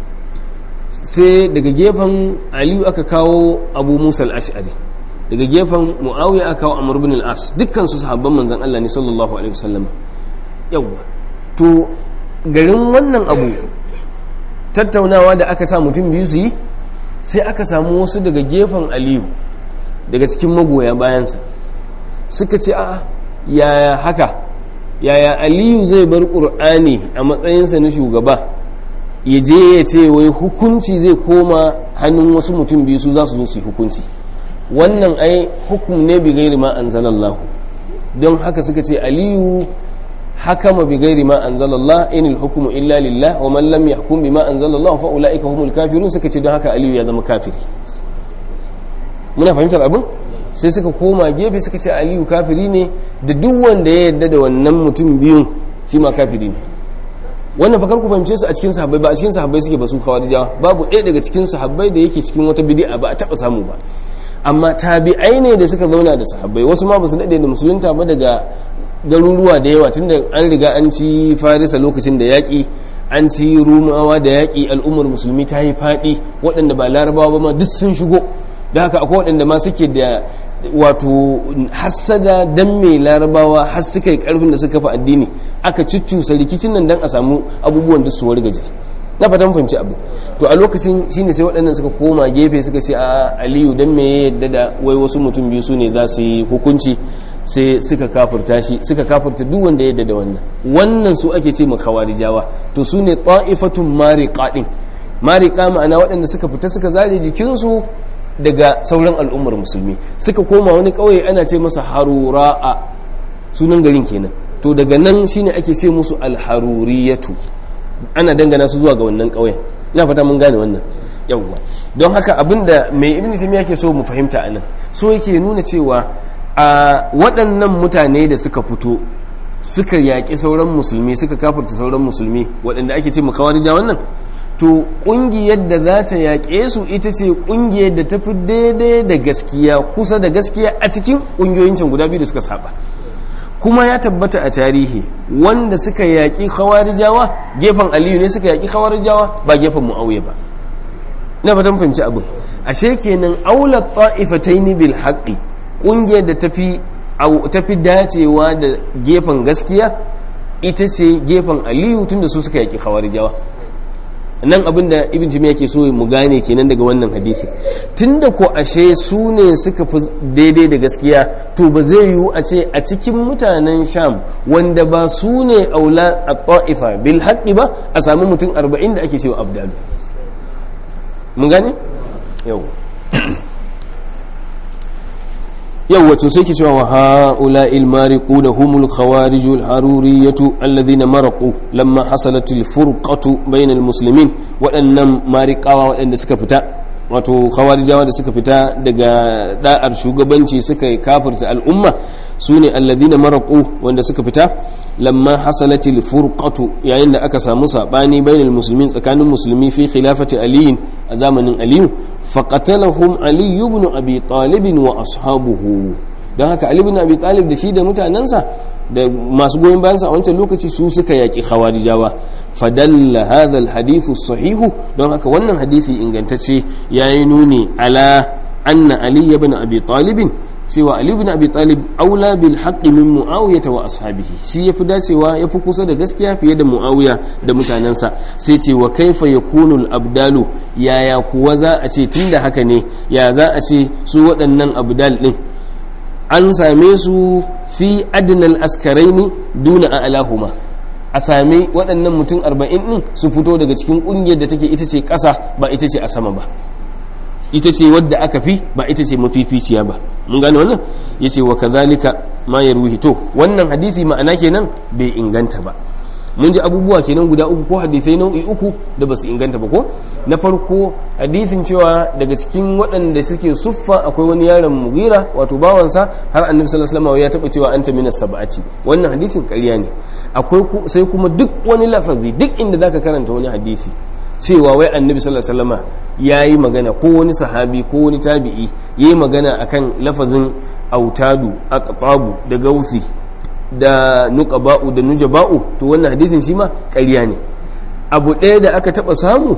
sai daga gefen Aliyu aka kawo Abu Musa al-Ash'ari daga gefen Muawiya aka kawo Amr ibn al-As dukkan su sahabban manzon Allah ne sallallahu alaihi wasallam yawa to garin wannan abu tattaunawa da aka sa mutum biyu su yi sai aka samu wasu daga gefen aliyu daga cikin magoya bayansa suka ce a yaya haka yaya aliyu zai bar ƙur'ani a matsayinsa na shugaba ya je ya ce wai hukunci zai koma hannun wasu mutum biyu su za su zo su yi hukunci wannan ai hukum ne bi gairi ma anzalallahu don haka suka ce aliyu hakama bi ghairi ma anzalallah inil hukmu illa lillah wa man lam yahkum bima anzalallah fa ulaika humul kafirun suka ce don haka aliyu ya zama kafiri muna fahimtar abin sai suka koma gefe suka ce aliyu kafiri ne da duk wanda ya yarda da wannan mutum biyun shi ma kafiri ne wannan fakar ku fahimce su a cikin sahabbai ba a cikin sahabbai suke ba su kawarijawa babu ɗaya daga cikin sahabbai da yake cikin wata bid'a ba a taɓa samu ba amma tabi'ai ne da suka zauna da sahabbai wasu ma ba su daɗe da musulunta ba daga garuruwa da yawa tunda an riga an ci farisa lokacin da yaƙi an ci rumawa da yaƙi al'ummar musulmi ta yi faɗi waɗanda ba larabawa ba ma duk sun shigo da haka akwai waɗanda ma suke da wato hassada dan mai larabawa har suka yi karfin da suka kafa addini aka cuccusa rikicin nan dan a samu abubuwan da su wargaje na fatan fahimci abu to a lokacin shine sai waɗannan suka koma gefe suka ce a aliyu dan me yadda da wai wasu mutum biyu su ne za su yi hukunci sai suka kafurta shi suka kafurta duk wanda yadda da wannan wannan su ake ce khawarijawa to su ne ta'ifatun mariqa din mariqa ma'ana waɗanda suka fita suka zare jikinsu daga sauran al'ummar musulmi suka koma wani ƙauye ana ce masa harura'a sunan garin kenan to daga nan shine ake ce musu alharuriyatu ana dangana su zuwa ga wannan ƙauyen ina fata mun gane wannan yawwa don haka abinda mai ibn taymiya yake so mu fahimta anan so yake nuna cewa a waɗannan mutane da suka fito suka yaƙi sauran musulmi suka kafirta sauran musulmi waɗanda ake ce mu kawarija wannan to ƙungiyar da za ta yaƙe su ita ce ƙungiyar da ta fi daidai da gaskiya kusa da gaskiya a cikin ƙungiyoyin can guda biyu da suka saba kuma ya tabbata a tarihi wanda suka yaƙi khawarijawa gefen aliyu ne suka yaƙi khawarijawa ba gefen mu'awiya ba na fatan fahimci abin ashe kenan aula ta'ifataini bil haqqi ƙungiyar da tafi tafi dacewa da gefen gaskiya ita ce gefen aliyu tunda su suka yaƙi khawarijawa nan abin da ibn jami'a ke so mu gane kenan daga wannan hadisi tunda ko ashe su ne suka fi daidai da gaskiya to ba zai yiwu a ce a cikin mutanen sham wanda ba su ne aula a ta'ifa bil haqqi ba a sami mutum arba'in da ake cewa abdalu mun gane yau yau wato sai ke cewa wa ha'ula ilmariku da humul khawariju al-haruriyatu alladhina maraqu lamma hasalat al-furqatu bayna al-muslimin waɗannan mariƙawa waɗanda suka fita wato khawarijawa da suka fita daga da'ar shugabanci suka kafirta al'umma su ne alladhina maraqu wanda suka fita lamma hasalat al-furqatu yayin da aka samu sabani bayna al-muslimin tsakanin musulmi fi khilafati aliyin a zamanin aliyu faƙatalahum Ali ibn Abi Talib wa ashabuhu don haka Ali ibn Abi Talib da shi da mutanensa da masu goyon bayansa a wancan lokaci su suka yaƙi khawarijawa fadalla hadha alhadithu sahihu don haka wannan hadisi ingantacce yayi nuni ala anna Ali ibn Abi Talib cewa Ali ibn Abi Talib aula bil haqqi min Muawiyah wa ashabihi shi yafi dacewa yafi kusa da gaskiya fiye da Muawiya da mutanensa sai ce wa kaifa yakunu al abdalu yaya kuwa za a ce tunda haka ne ya za a ce su waɗannan abdal din an same su fi adnal askaraini duna a alahuma a same waɗannan mutum arba'in ɗin su fito daga cikin ƙungiyar da take ita ce ƙasa ba ita ce a sama ba ita ce wadda aka fi ba ita ce mafificiya ba mun gane wannan ya ce wa kazalika ma ya ruhi to wannan hadisi ma'ana kenan bai inganta ba mun ji abubuwa kenan guda uku ko hadisai nau'i uku da basu inganta ba ko na farko hadisin cewa daga cikin waɗanda suke suffa akwai wani yaron mugira wato bawansa har annabi sallallahu alaihi wasallam ya taba cewa anta minas sab'ati wannan hadisin ƙarya ne akwai sai kuma duk wani lafazi duk inda zaka karanta wani hadisi cewa wai annabi sallallahu alaihi wasallama yayi magana ko wani sahabi ko wani tabi'i yayi magana akan lafazin autadu aqtabu da gausi da nuqaba'u da nujaba'u to wannan hadisin shi ma ƙarya ne abu ɗaya da aka taɓa samu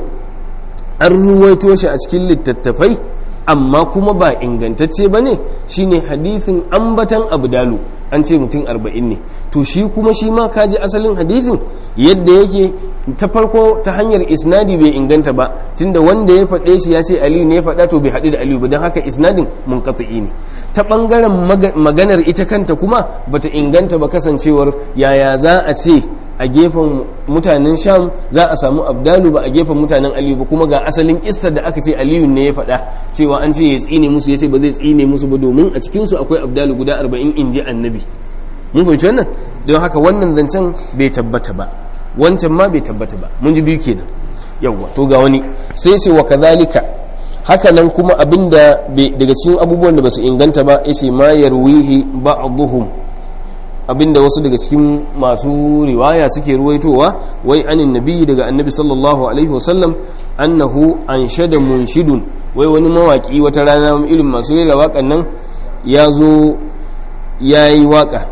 an ruwaito shi a cikin littattafai amma kuma ba ingantacce ba ne shine hadisin ambatan abdalu an ce mutum arba'in ne to shi kuma shi ma kaji asalin hadisin yadda yake ta farko ta hanyar isnadi bai inganta ba tunda wanda ya faɗe shi ya ce aliyu ne ya faɗa to bai haɗu da aliyu ba don haka isnadin munqati ne ta ɓangaren maganar ita kanta kuma bata inganta ba kasancewar yaya za a ce a gefen mutanen sham za a samu abdalu ba a gefen mutanen aliyu ba kuma ga asalin kissa da aka ce aliyu ne ya faɗa cewa an ce ya tsine musu ya ce ba zai tsine musu ba domin a cikinsu akwai abdalu guda arba'in in ji annabi mun fahimci wannan don haka wannan zancen bai tabbata ba wancan ma bai tabbata ba mun ji biyu kenan yawwa to ga wani sai sai wa kadhalika haka nan kuma abinda daga cikin abubuwan da basu inganta ba yace ma yarwihi ba'dhum abinda wasu daga cikin masu riwaya suke ruwaitowa wai anin nabi daga annabi sallallahu alaihi wasallam annahu anshada munshidun wai wani mawaki wata rana irin masu rera waƙan nan ya zo ya yi waƙa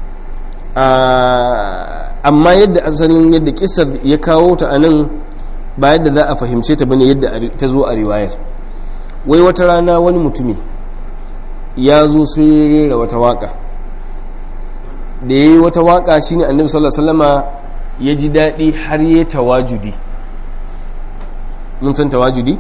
amma yadda asalin yadda kisar ya kawo ta a nan ba yadda za a fahimce ta bane yadda ta zo a riwayar wai wata rana wani mutumi ya zo sai ya rera wata waƙa da ya yi wata waƙa shine annabi sallallahu alaihi wasallama ya ji daɗi har ya tawajudi mun san tawajudi?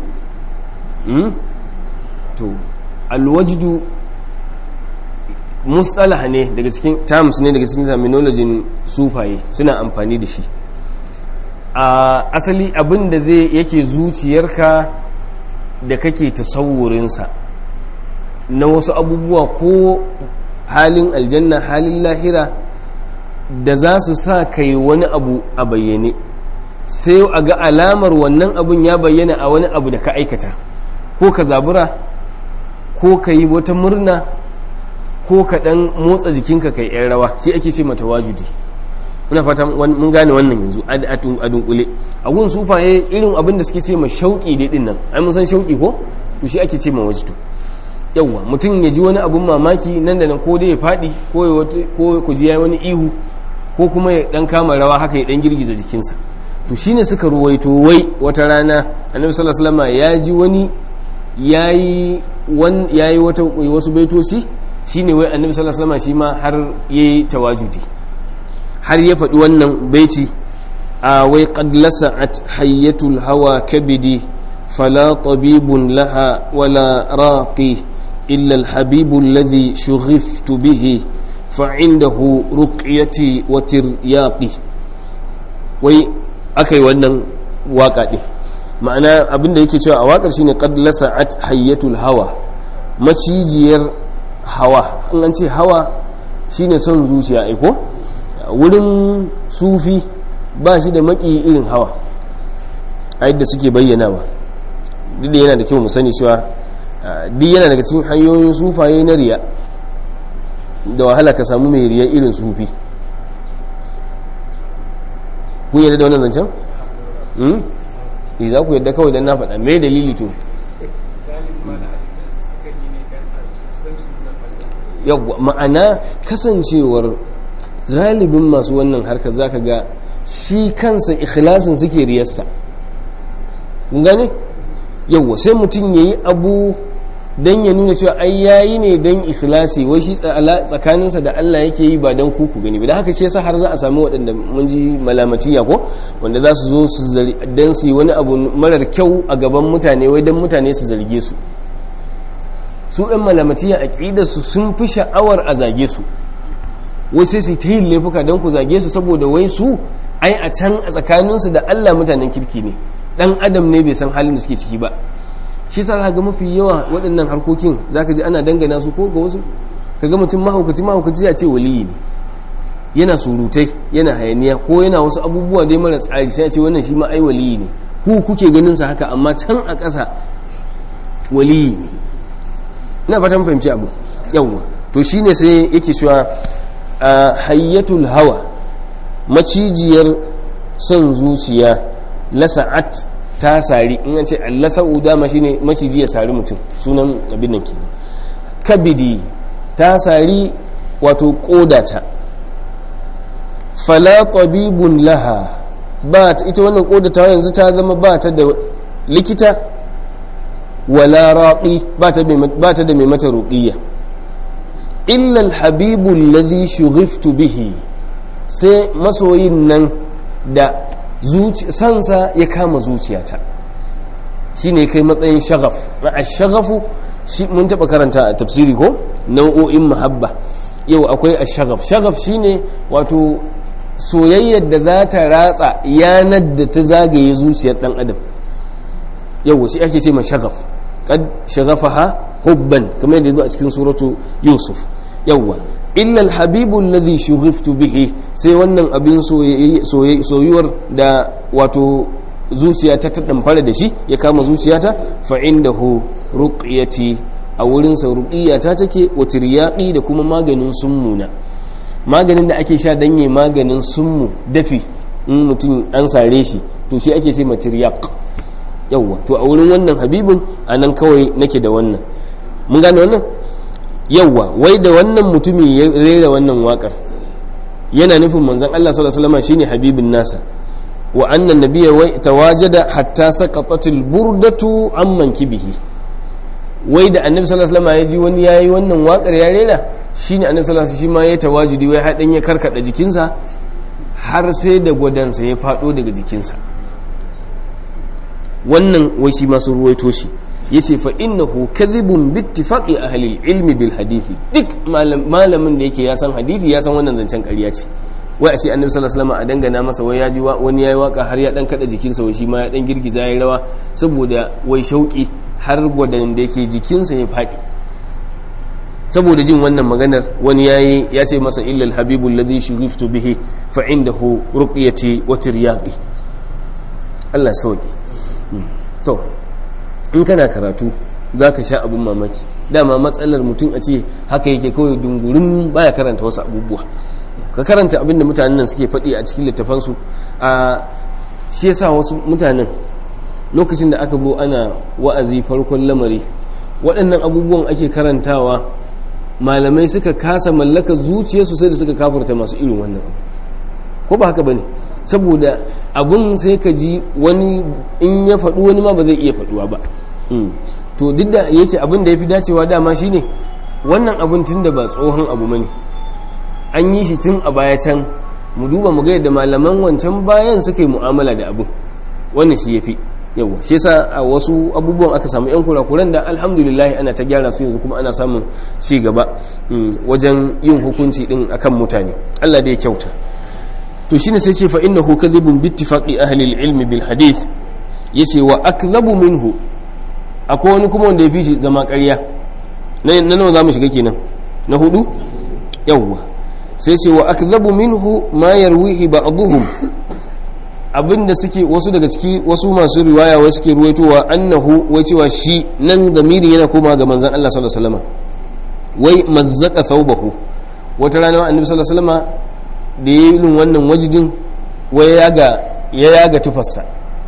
to alwajdu mustalah ne daga cikin terms ne daga cikin terminology sufaye suna amfani da shi a asali abin da zai yake zuciyarka da kake tasawurinsa na wasu abubuwa ko halin aljanna halin lahira da za su sa kai wani abu a bayyane sai a ga alamar wannan abun ya bayyana a wani abu da ka aikata ko ka zabura ko ka yi wata murna ko ka dan motsa jikinka kai yan rawa shi ake ce mata wajudi muna fata mun gane wannan yanzu a dunkule a gun sufaye irin abin da suke ce ma shauki dai din nan ai mun san shauki ko to shi ake ce ma wajidu yawwa mutum ya ji wani abun mamaki nan da nan ko dai ya faɗi ko ku ji ya wani ihu ko kuma ya dan kama rawa haka ya dan girgiza jikinsa to shine suka ruwaito wai wata rana annabi sallallahu alaihi wasallam ya ji wani yayi wan yayi wata wasu baitoci shine wai annabi sallallahu alaihi wasallam shi ma har yayi tawajudi har ya faɗi wannan baiti a wai qad lasa'at hayyatul hawa kabidi fala tabibun laha wala raqi illa alhabibu alladhi shughiftu bihi fa'indahu ruqyati wa tiryaqi wai aka yi wannan waka ɗin ma'ana abinda yake cewa a wakar shine qad lasa'at hayyatul hawa macijiyar hawa in an ce hawa shine son zuciya aiko wurin sufi ba shi da maki irin hawa a yadda suke bayyanawa duk da yana da kyau mu sani cewa duk yana daga cikin hanyoyin sufaye na riya da wahala ka samu mai riya irin sufi kun yadda da wannan zancen? za ku yadda kawai don na faɗa mai dalili to yawwa ma'ana kasancewar galibin masu wannan harkar zaka ga shi kansa ikhlasin suke riyarsa gane yawwa sai mutum ya yi abu don ya nuna cewa ai yayi ne don ikhlasi wai shi tsakaninsa da Allah yake yi ba don kuku gani ba da haka shi yasa har za a sami waɗanda mun ji malamatiya ko wanda za su zo su don su yi wani abu marar kyau a gaban mutane wai don mutane su zarge su su ɗan malamatiya a su sun fi sha'awar a zage su wai sai su ta yin laifuka don ku zage su saboda wai su ai a can a tsakaninsu da Allah mutanen kirki ne ɗan adam ne bai san halin da suke ciki ba shi sa ga mafi yawa waɗannan harkokin za ka ji ana dangana su ko ga wasu ka ga mutum mahaukaci mahaukaci ya ce waliyi ne yana surutai yana hayaniya ko yana wasu abubuwa dai mara tsari sai ya ce wannan shi ma ai waliyi ne ku kuke ganin sa haka amma can a ƙasa waliyi ne ina fatan fahimci abu yawwa to shine sai yake cewa hayyatul hawa macijiyar son zuciya lasa'at ta sari in an ce allasa'u dama shine maciji ya sari mutum sunan abin nan kenan kabidi ta sari wato kodata fala tabibun laha ba ita wannan kodata yanzu ta zama ba ta da likita wala raqi ba ta da mai mata ruqiyya illa alhabibu alladhi shughiftu bihi sai masoyin nan da sansa ya kama zuciyata shi ne kai matsayin shagaf a shagafu mun taɓa karanta a tafsiri ko nau'o'in mahabba yau akwai a shagaf shagaf shi ne wato soyayyar da za ta ratsa yanar da ta zagaye zuciyar ɗan adam yau shi ake ce ma shagaf kad shagafaha hubban kamar yadda zo a cikin suratu yusuf yawwa illa alhabibu alladhi shughiftu bihi sai wannan abin soyuwar da wato zuciya ta ta damfara da shi ya kama zuciyata fa indahu ruqyati a wurin sa ruqiyata take wa tiryaqi da kuma maganin summuna maganin da ake sha danye maganin summu dafi in mutum an sare shi to shi ake ce tiryaq yawwa to a wurin wannan habibin anan kawai nake da wannan mun gane wannan yawwa wai da wannan mutumi ya rera wannan wakar yana nufin manzon Allah sallallahu alaihi wasallam shine habibin nasa wa annan nabiyya wai tawajada hatta saqatatil burdatu amman kibihi wai da annabi sallallahu alaihi wasallam ya ji wani yayi wannan wakar ya rera shine annabi sallallahu alaihi wasallam shi ma ya tawajudi wai hadin ya karkada jikinsa har sai da gwadansa ya fado daga jikinsa wannan wai shi masu ruwaito shi yace fa innahu kadhibun bi ittifaqi ahli ilmi bil hadisi duk malamin da yake ya san hadisi ya san wannan zancen ƙarya ce wai a ce annabi sallallahu alaihi wasallam a dangana masa wai ya ji wani yayi waka har ya dan kada jikinsa wai shi ma ya dan girgiza yayi rawa saboda wai shauki har gwadan da yake jikinsa ya faɗi saboda jin wannan maganar wani yayi ya ce masa illa al habibu alladhi shughiftu bihi fa indahu ruqyati wa tiryaqi Allah sauki to in kana karatu za ka sha abin mamaki dama matsalar mutum a ce haka yake kawai dungurin baya karanta wasu abubuwa ka karanta abin da mutanen nan suke faɗi a cikin littafansu a shi yasa wasu mutanen lokacin da aka bo ana wa'azi farkon lamari waɗannan abubuwan ake karantawa malamai suka kasa mallaka zuciyarsu sai da suka kafarta masu irin wannan ko ba haka bane saboda abun sai ka ji wani in ya faɗu wani ma ba zai iya faɗuwa ba to duk da yake abin da ya fi dacewa dama shine wannan abun tun da ba tsohon abu mani an yi shi tun a baya can mu duba mu ga yadda malaman wancan bayan suka yi mu'amala da abun wannan shi ya fi yawa shi yasa a wasu abubuwan aka samu yan kurakuran da alhamdulillah ana ta gyara su yanzu kuma ana samun ci gaba wajen yin hukunci din akan mutane Allah da ya kyauta to shine sai ce fa innahu kadhibun bi ittifaqi ahli al-ilm bil hadith yace wa akdhabu minhu akwai wani kuma wanda ya fi shi zama ƙarya na nawa zamu shiga kenan na hudu yawwa sai ce wa akdhabu minhu ma yarwihi ba'dhum abinda suke wasu daga ciki wasu masu riwaya wai suke ruwaitowa annahu wai cewa shi nan zamiri yana koma ga manzon Allah sallallahu alaihi wasallam wai mazzaka thawbahu wata rana annabi sallallahu alaihi wasallam da ya yi wannan wajidin wai ya yaga tufarsa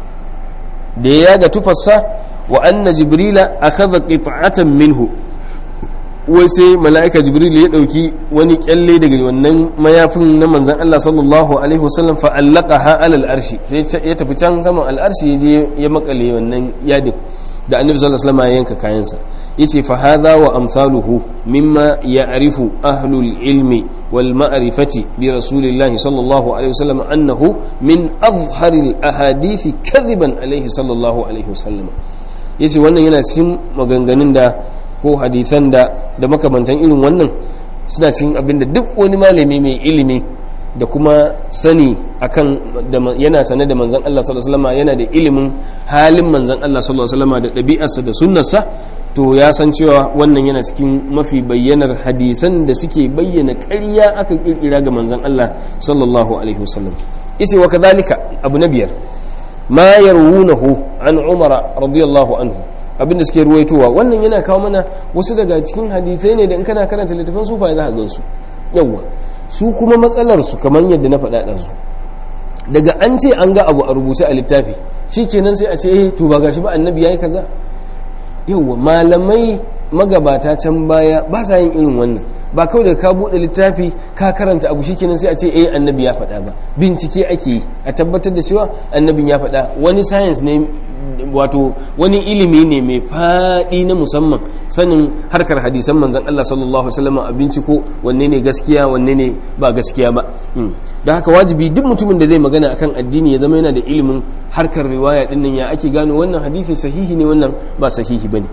da ya yaga tufarsa wa anna jibrila akhadha qit'atan minhu wai sai mala'ika jibril ya dauki wani kyalle daga wannan mayafin na manzon Allah sallallahu alaihi wasallam fa allaqaha ala al-arshi sai ya tafi can saman al-arshi ya je ya makale wannan yadin da annabi sallallahu alaihi wasallam ya yanka kayansa yace fa hadha wa amsaluhu mimma ya'rifu ahlul ilmi wal ma'rifati bi rasulillahi sallallahu alaihi wasallam annahu min azharil ahadithi kadhiban alaihi sallallahu alaihi wasallam yace wannan yana cikin maganganun da ko hadisan da da makamantan irin wannan suna cikin abinda duk wani malami mai ilimi da kuma sani akan yana sane da manzan Allah sallallahu alaihi wasallam yana da ilimin halin manzan Allah sallallahu alaihi wasallam da ɗabi'arsa da sunnarsa to ya san cewa wannan yana cikin mafi bayyanar hadisan da suke bayyana ƙarya aka kirkira ga manzan Allah sallallahu alaihi wasallam yace wa kadhalika abu na biyar ma yarwunahu an umara radiyallahu anhu abinda suke ruwaitowa wannan yana kawo mana wasu daga cikin hadisai ne da in kana karanta littafin sufa za ka gansu yawwa su kuma matsalarsu kamar yadda na faɗa su daga an ce an ga abu a rubuce a littafi shi kenan sai a ce eh to ba gashi ba annabi yayi kaza yauwa malamai magabata can baya ba sa yin irin wannan ba kawai da ka buɗe littafi ka karanta abu shi kenan sai a ce eh annabi ya faɗa ba bincike ake yi a tabbatar da cewa annabin ya faɗa wani science ne wato wani ilimi ne mai faɗi na musamman sanin harkar hadisan manzan Allah sallallahu Alaihi wasallam a binciko wanne ne gaskiya wanne ne ba gaskiya ba da haka wajibi duk mutumin da zai magana akan addini ya zama yana da ilimin harkar riwaya dinnan ya ake gano wannan hadisi sahihi ne wannan ba sahihi bane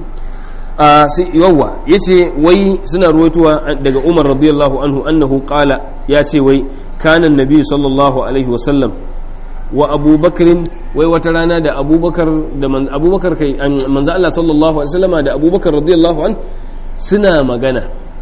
a sai yawa yace wai suna ruwaitowa daga Umar radiyallahu anhu annahu qala ya ce wai kana annabi sallallahu alaihi wasallam wa abubakarin wai wata rana da abubakar da abubakar kai manzo Allah sallallahu alaihi wasallam da abubakar radiyallahu an suna magana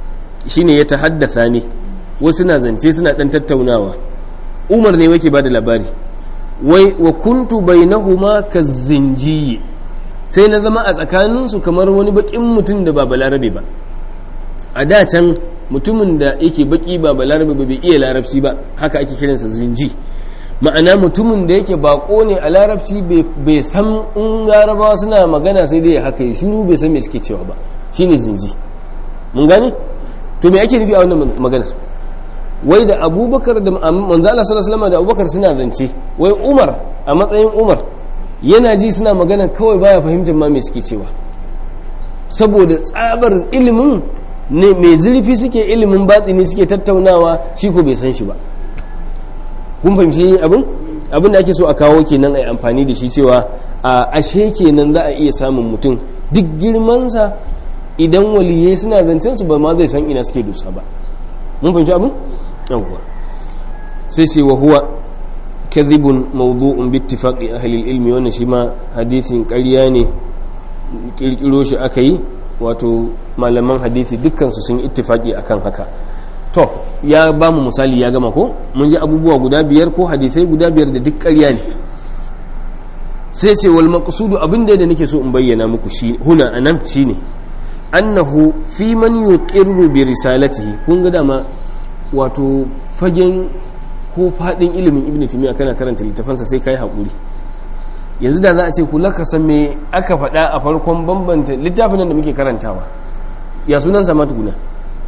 shine ya tahaddatha ne wasu na zance suna dan tattaunawa umar ne wake bada labari wai wa kuntu bainahuma kazinjiyi sai na zama a tsakaninsu kamar wani bakin mutum da ba balarabe ba a da can mutumin da yake baki ba balarabe ba bai iya larabci ba haka ake kiransa zinji ma'ana mutumin da yake bako ne a larabci bai san in larabawa suna magana sai dai haka yi shiru bai san me suke cewa ba shine zinji mun gane to me ake nufi a wannan maganar wai da abubakar da manzo Allah sallallahu alaihi da abubakar suna zance wai umar a matsayin umar yana ji suna magana kawai baya fahimtar ma me suke cewa saboda tsabar ilimin ne mai zurfi suke ilimin batsini suke tattaunawa shi ko bai san shi ba kun fahimci abin abin da ake so a kawo kenan a yi amfani da shi cewa a ashe kenan za a iya samun mutum duk girmansa idan waliyai suna zancen su ba ma zai san ina suke dusa ba mun fahimci abin yawwa sai sai wa huwa kadhibun mawdu'un bi ittifaqi ahli ilmi wannan shi ma hadisin ƙarya ne kirkiro shi aka yi wato malaman hadisi dukkan su sun ittifaqi akan haka to ya ba mu misali ya gama ko mun ji abubuwa guda biyar ko hadisai guda biyar da duk ƙarya ne sai ce wal maqsudu abin da nake so in bayyana muku shi huna anan shine annahu fi man yuqirru bi risalatihi kun ga dama wato fagen ko fadin ilimin ibnu timiya kana karanta littafansa sai kai hakuri yanzu da za a ce kula ka san me aka faɗa a farkon bambanta littafin nan da muke karantawa ya sunan sa ma tukuna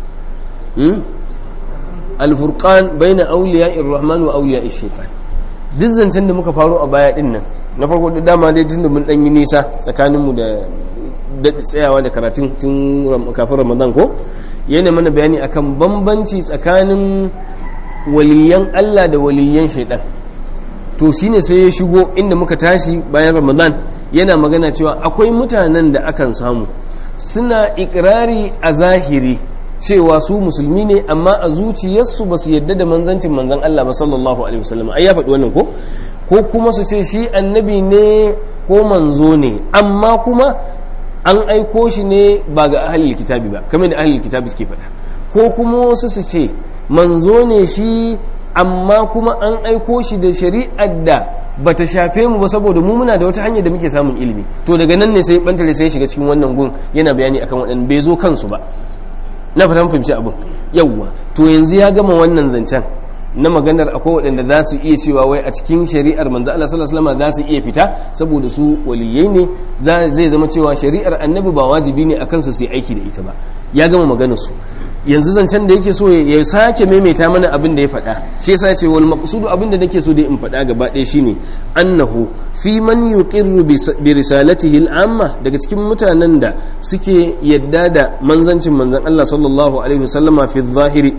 alfurqan baina awliya'ir rahman wa awliya'ir shaytan duk zancen da muka faro a baya din nan na farko da dama dai tun da mun dan yi nisa tsakanin mu da daɗi tsayawa da karatun tun kafin ramadan ko yana mana bayani akan bambanci tsakanin waliyan Allah da waliyan shaidan to shine sai ya shigo inda muka tashi bayan ramadan yana magana cewa akwai mutanen da akan samu suna ikirari a zahiri cewa su musulmi ne amma a zuciyarsu ba su yadda da manzancin manzan Allah ba sallallahu alaihi wasallam ai ya faɗi wannan ko ko kuma su ce shi annabi ne ko manzo ne amma kuma an aiko shi ne ba ga ahalil kitabi ba kamar da ahalil kitabi suke faɗa ko kuma wasu su ce manzo ne shi amma kuma an aiko shi da shari'ar da bata shafe mu ba saboda mu muna da wata hanyar da muke samun ilimi to daga nan ne sai bantare sai shiga cikin wannan gun yana bayani akan waɗanda bai zo kansu ba na fatan fahimci abin yawwa to yanzu ya gama wannan zancen na maganar akwai waɗanda za su iya cewa wai a cikin shari'ar manzo Allah sallallahu alaihi wasallam za su iya fita saboda su waliyai ne zai zama cewa shari'ar annabi ba wajibi ne akan su su yi aiki da ita ba ya gama maganar su yanzu zancen da yake so ya sake maimaita mana abin da ya faɗa shi yasa ce wal maqsudu abin da nake so da in faɗa gaba ɗaya shine annahu fi man yuqirru bi risalatihi al-amma daga cikin mutanen da suke yadda da manzancin manzon Allah sallallahu alaihi wasallama fi zahiri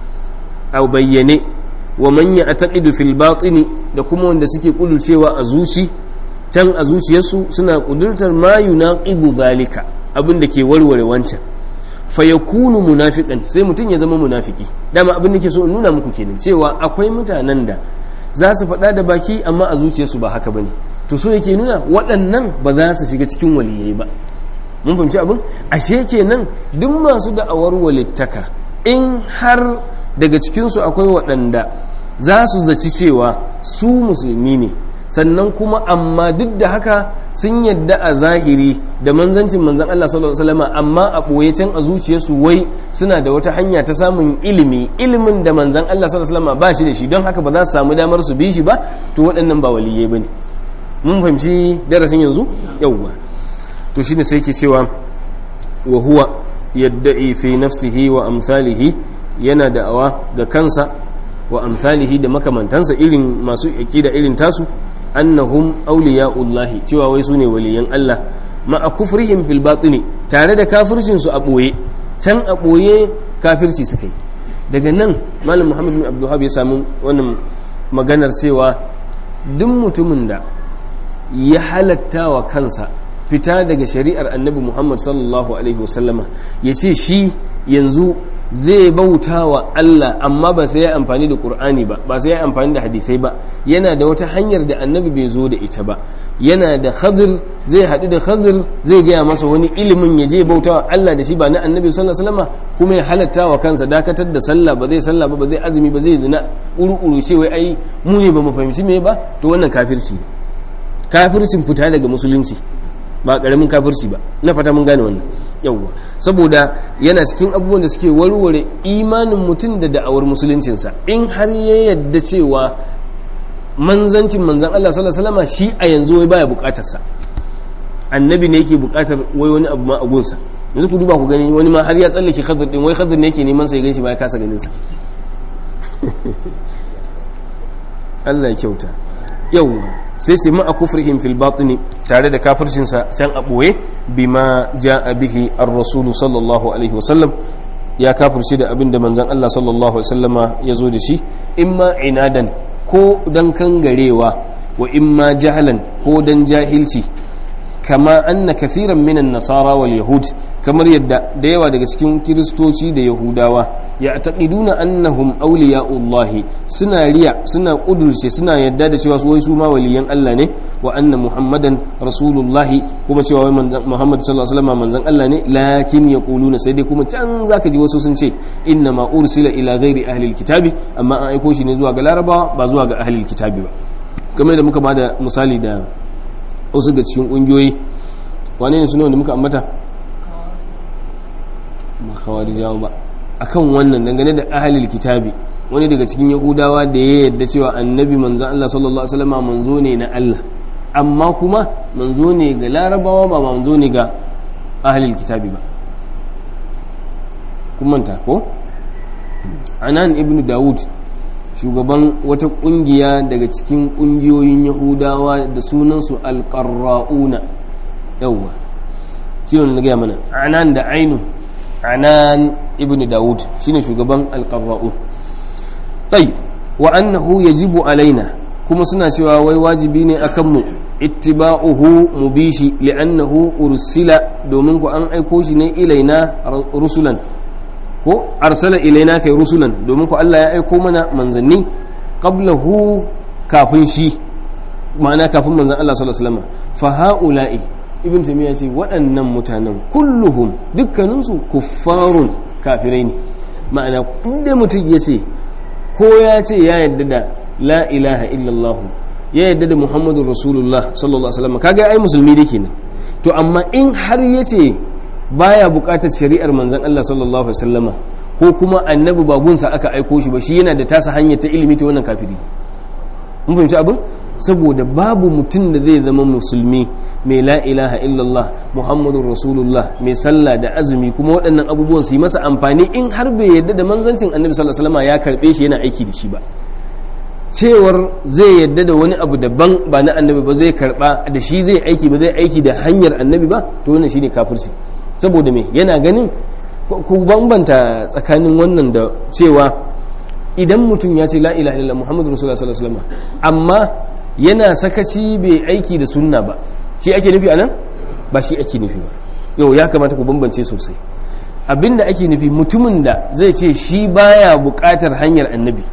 aw bayyane wa man ya'taqidu fil batini da kuma wanda suke kudurcewa a zuci can a zuciyarsu suna kudurtar ma yunaqibu zalika abin da ke warware wancan fayakunu munafiqan sai mutum ya zama munafiki dama abin da ke so in nuna muku kenan cewa akwai mutanen da za su faɗa da baki amma a zuciyarsu ba haka bane to so yake nuna waɗannan ba za su shiga cikin waliyai ba mun fahimci abin ashe kenan duk masu da'awar walittaka in har daga cikinsu akwai waɗanda za su zaci cewa su musulmi ne sannan kuma amma duk da haka sun yadda a zahiri da manzancin manzan Allah sallallahu alaihi wasallam amma a ɓoye can a zuciyarsu wai suna da wata hanya ta samun ilimi ilimin da manzan Allah sallallahu alaihi wasallam ba shi da shi don haka ba za su samu damar su bi shi ba to waɗannan ba waliyai bane mun fahimci darasin yanzu yawwa to shine sai yake cewa wa huwa yadda'i fi nafsihi wa amsalihi yana da'awa ga kansa wa amsalihi da makamantansa irin masu aqida irin tasu annahum awliya'ullahi cewa wai sune waliyan Allah ma'a kufrihim fil batini tare da kafircin su a boye can a boye kafirci suka yi daga nan malam Muhammad bin Abdul ya samu wannan maganar cewa duk mutumin da ya halatta wa kansa fita daga shari'ar annabi Muhammad sallallahu alaihi wasallama ya ce shi yanzu zai bauta wa Allah amma ba sai ya amfani da Qur'ani ba ba sai ya amfani da hadisai ba yana da wata hanyar da annabi bai zo da ita ba yana da khadir zai haɗu da khadir zai gaya masa wani ilimin ya je bauta wa Allah da shi ba na annabi sallallahu alaihi wasallam kuma ya halatta wa kansa dakatar da sallah ba zai sallah ba ba zai azumi ba zai zina uru-uru ce wai ai mu ne ba mu fahimci me ba to wannan kafirci kafircin fita daga musulunci ba karamin kafirci ba na fata mun gane wannan yawwa saboda yana cikin abubuwan da suke warware imanin mutum da da'awar musuluncinsa in har ya yadda cewa manzancin manzan Allah sallallahu alaihi wasallam shi a yanzu wai baya bukatar sa annabi ne yake bukatar wai wani abu ma a gunsa yanzu ku duba ku gani wani ma har ya tsallake khadir din wai khadir ne yake neman sa ya ganshi ba ya kasa ganin sa Allah ya kyauta yawwa sai sai ma'a kufrihim fil batini tare da kafircinsa can a ɓoye bima ja'a bihi ar-rasul sallallahu alaihi wasallam ya kafirce da abin da manzon Allah sallallahu alaihi wasallama ya zo da shi imma inadan ko dan kangarewa wa imma jahalan ko dan jahilci kama anna kathiran minan nasara wal yahud kamar yadda da yawa daga cikin kiristoci da yahudawa ya taqiduna annahum awliya'ullahi suna riya suna kudurce suna yadda da cewa su wai su ma waliyan Allah ne wa anna muhammadan rasulullahi kuma cewa wai muhammad sallallahu alaihi wasallam manzon Allah ne lakin yaquluna sai dai kuma can zaka ji wasu sun ce inna ma ursila ila ghairi ahli alkitabi amma an aiko shi ne zuwa ga larabawa ba zuwa ga ahli alkitabi ba kamar da muka bada misali da wasu ga cikin kungiyoyi wane ne suna wanda muka ambata ba kawari jawo ba akan wannan dangane da ahalil kitabi wani daga cikin yahudawa da ya yadda cewa annabi manzan Allah sallallahu alaihi wasallam manzo ne na Allah amma kuma manzo ne ga larabawa ba manzo ne ga ahalil kitabi ba kun manta ko anan ibn dawud shugaban wata kungiya daga cikin kungiyoyin yahudawa da sunansu alƙarra'una yawwa shi ne na gaya mana anan da ainu anan ibn dawud shine shugaban alƙarra'u tai wa annahu yajibu alaina kuma suna cewa wai wajibi ne akan mu ittiba'uhu mu bi shi li'annahu ursila domin ku an aiko shi ne ilaina rusulan ko arsala ilaina kai rusulan domin ku Allah ya aiko mana manzanni qablahu kafin shi ma'ana kafin manzan Allah sallallahu alaihi wasallam fa haula'i ibn taymiya ce waɗannan mutanen kulluhum dukkaninsu kuffarun kafirai ne ma'ana inda mutum ya ce ko ya ce ya yadda da la ilaha illallah ya yadda da muhammadun rasulullah sallallahu alaihi wasallam kaga ai musulmi dake kenan to amma in har ya ce baya bukatar shari'ar manzan Allah sallallahu alaihi wasallama ko kuma annabi bagunsa aka aiko shi ba shi yana da tasa hanyar ta ilimi ta wannan kafiri mun fahimci abin saboda babu mutum da zai zama musulmi mai la ilaha illallah muhammadun rasulullah mai sallah da azumi kuma waɗannan abubuwan su yi masa amfani in har bai yadda da manzancin annabi sallallahu alaihi wasallama ya karbe shi yana aiki da shi ba cewar zai yadda da wani abu daban ba na annabi ba zai karba da shi zai aiki ba zai aiki da hanyar annabi ba to wannan shine kafirci saboda me yana ganin ku bambanta tsakanin wannan da cewa idan mutum ya ce la ilaha illallah muhammadu rasulullah sallallahu alaihi wasallam amma yana sakaci bai aiki da sunna ba shi ake nufi anan ba shi ake nufi ba yau ya kamata ku bambance sosai abinda ake nufi mutumin da zai ce shi baya buƙatar hanyar annabi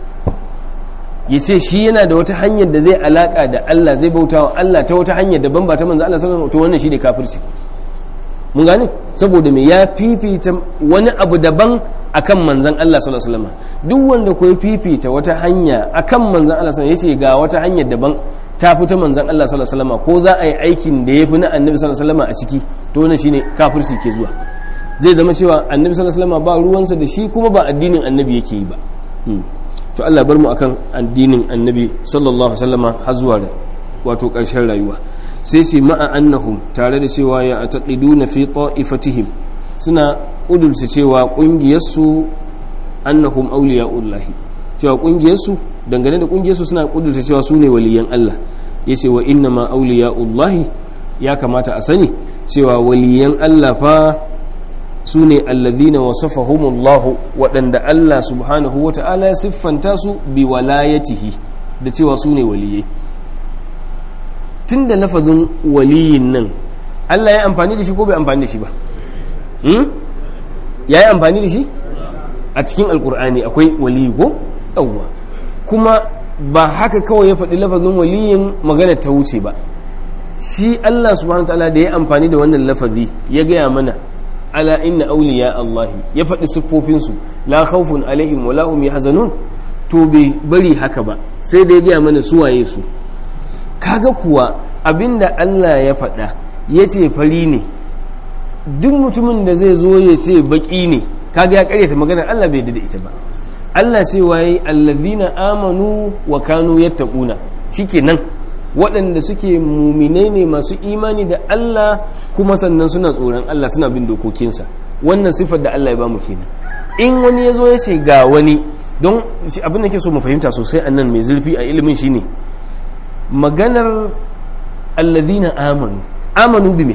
ya ce shi yana da wata hanyar da zai alaka da Allah zai bauta wa Allah ta wata hanyar daban ba ta manzo Allah sallallahu alaihi wasallam to wannan shine kafirci mun gane saboda me ya fifita wani abu daban akan manzan Allah sallallahu alaihi wasallam duk wanda ko ya fifita wata hanya akan manzan Allah sallallahu alaihi wasallam yace ga wata hanyar daban ta fita manzan Allah sallallahu alaihi wasallam ko za a yi aikin da yafi na annabi sallallahu alaihi wasallam a ciki to wannan shine kafirci ke zuwa zai zama cewa annabi sallallahu alaihi wasallam ba ruwansa da shi kuma ba addinin annabi yake yi ba to Allah bar mu akan addinin annabi sallallahu alaihi wasallam har zuwa wato ƙarshen rayuwa sai sai ma'a annahum tare da cewa ya taqiduna fi ta'ifatihim suna kudurce cewa kungiyarsu annahum awliya'ullahi cewa kungiyarsu dangane da kungiyarsu suna kudurce cewa su ne waliyan Allah yace wa inna ma awliya'ullahi ya kamata a sani cewa waliyan Allah fa su ne allazina wasafahumullahu waɗanda Allah subhanahu wata'ala ya siffanta su bi walayatihi da cewa su ne waliyai tun da lafazin waliyin nan Allah ya amfani da shi ko bai amfani da shi ba ya yi amfani da shi a a cikin alkur'ani akwai waliyi ko yawwa kuma ba haka kawai ya faɗi lafazin waliyin magana ta wuce ba shi Allah subhanahu ta'ala da ya amfani da wannan lafazi ya gaya mana ala inna awliya Allah ya faɗi siffofinsu la khawfun alaihim wa la hum yahzanun to bai bari haka ba sai da ya gaya mana su waye su kaga kuwa abinda Allah ya faɗa ya ce fari ne duk mutumin da zai zo ya ce baki ne kaga ya karyata maganar Allah bai da ita ba Allah ce waye allazina amanu wa kanu yattaquna shikenan waɗanda suke muminai ne masu imani da Allah kuma sannan suna tsoron Allah suna bin dokokinsa wannan sifar da Allah ya bamu kenan in wani ya zo ya ce ga wani don abin da ke so mu fahimta sosai a nan mai zurfi a ilimin shine maganar allazina amanu amanu bi me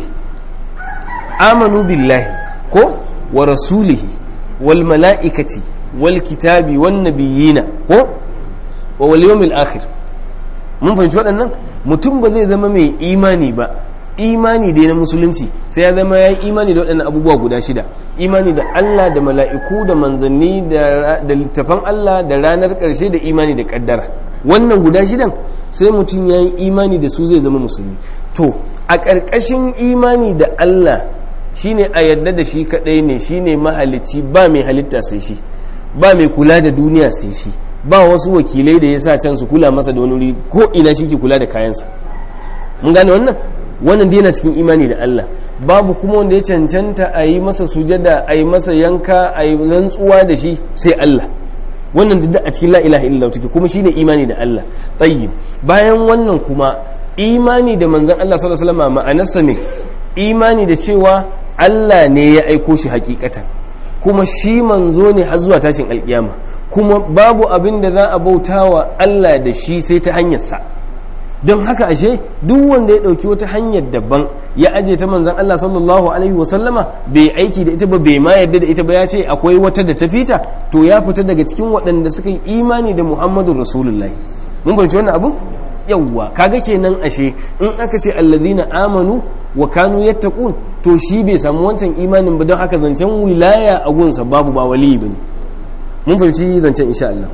amanu billahi ko wa rasulihi wal mala'ikati wal kitabi wan nabiyina ko wa wal yawmil akhir mun fahimci waɗannan mutum ba zai zama mai imani ba imani dai na musulunci sai ya zama ya yi imani da waɗannan abubuwa guda shida imani da Allah da mala'iku da manzanni da littafan Allah da ranar ƙarshe da imani da ƙaddara wannan guda shidan sai mutum ya yi imani da su zai zama musulmi to a ƙarƙashin imani da Allah shine a yadda da shi kaɗai ne shine mahalicci ba mai halitta sai shi ba mai kula da duniya sai shi ba wasu wakilai da ya sa can su kula masa da wani wuri ko ina shi ke kula da kayansa mun gane wannan wannan dai yana cikin imani da Allah babu kuma wanda ya cancanta a yi masa sujada a yi masa yanka a yi rantsuwa da shi sai Allah wannan duk a cikin la ilaha illallah take kuma shine imani da Allah tayyib bayan wannan kuma imani da manzon Allah sallallahu alaihi wasallam ma'anarsa ne imani da cewa Allah ne ya aiko shi hakikatan kuma shi manzo ne har zuwa tashin alkiyama kuma babu abin da za a bauta wa Allah da shi sai ta hanyarsa don haka ashe duk wanda ya ɗauki wata hanyar daban ya aje ta manzan Allah sallallahu alaihi wasallama bai aiki da ita ba bai ma yarda da ita ba ya ce akwai wata da ta fita to ya fita daga cikin waɗanda suka yi imani da Muhammadu Rasulullahi mun fahimci wannan abun yawwa kaga kenan ashe in aka ce allazina amanu wa kanu yattaqun to shi bai samu wancan imanin ba don haka zancen wilaya a gunsa babu ba wali bane mun fahimci zancen insha Allah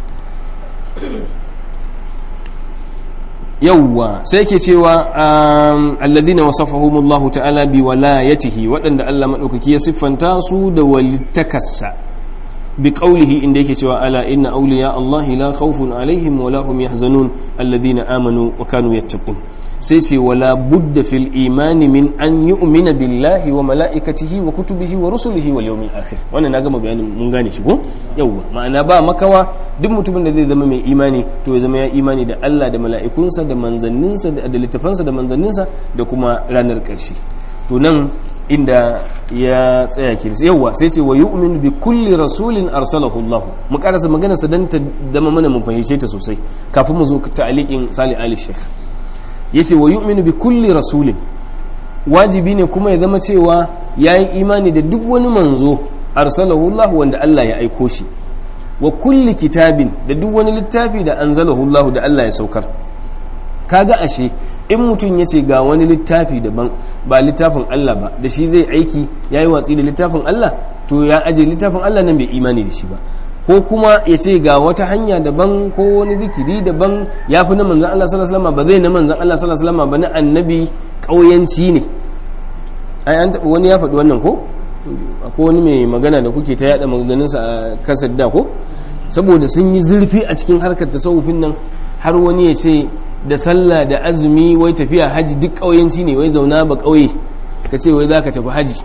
yawwa sai ke cewa alladhina wasafahumullahu ta'ala bi walayatihi waɗanda Allah madaukaki ya siffanta su da walittakarsa bi qawlihi inda yake cewa ala inna awliya Allah la khawfun alaihim wa la hum yahzanun alladhina amanu wa kanu yattaqun sai ce wala budda fil imani min an yu'mina billahi wa mala'ikatihi wa kutubihi wa rusulihi wal yawmil akhir wannan na gama bayanin mun gane shi ko yawwa ma'ana ba makawa duk mutumin da zai zama mai imani to ya zama ya imani da Allah da mala'ikunsa da manzanninsa da littafansa da manzanninsa da kuma ranar ƙarshe to nan inda ya tsaya ke yawwa sai ce wa yu'minu bi kulli rasulin arsalahu Allah mu karasa maganar sa dan ta zama mana mun fahimce ta sosai kafin mu zo ta'aliqin Salih Ali Sheikh yace wa yu'minu bi kulli rasulin wajibi ne kuma ya zama cewa yayi imani da duk wani manzo arsalahu Allah wanda Allah ya aiko shi wa kulli kitabin da duk wani littafi da anzalahu Allah da Allah ya saukar kaga ashe in mutum ya ce ga wani littafi daban ba littafin Allah ba da shi zai aiki yayi watsi da littafin Allah to ya aje littafin Allah nan bai imani da shi ba ko kuma ya ce ga wata hanya daban ko wani zikiri daban ya fi na manzan Allah sallallahu alaihi wasallam ba zai na manzan Allah sallallahu alaihi wasallam ba na annabi ƙauyanci ne ai an taɓa wani ya faɗi wannan ko akwai wani mai magana da kuke ta yada maganganunsa a kasar da ko saboda sun yi zurfi a cikin harkar tasawufin nan har wani ya ce da sallah da azumi wai tafiya haji duk ƙauyanci ne wai zauna ba ƙauye ka ce wai za ka tafi haji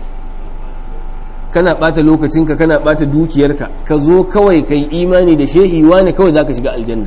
kana bata lokacinka kana bata dukiyarka ka zo kawai ka yi imani da shehi wani kawai za ka shiga aljanna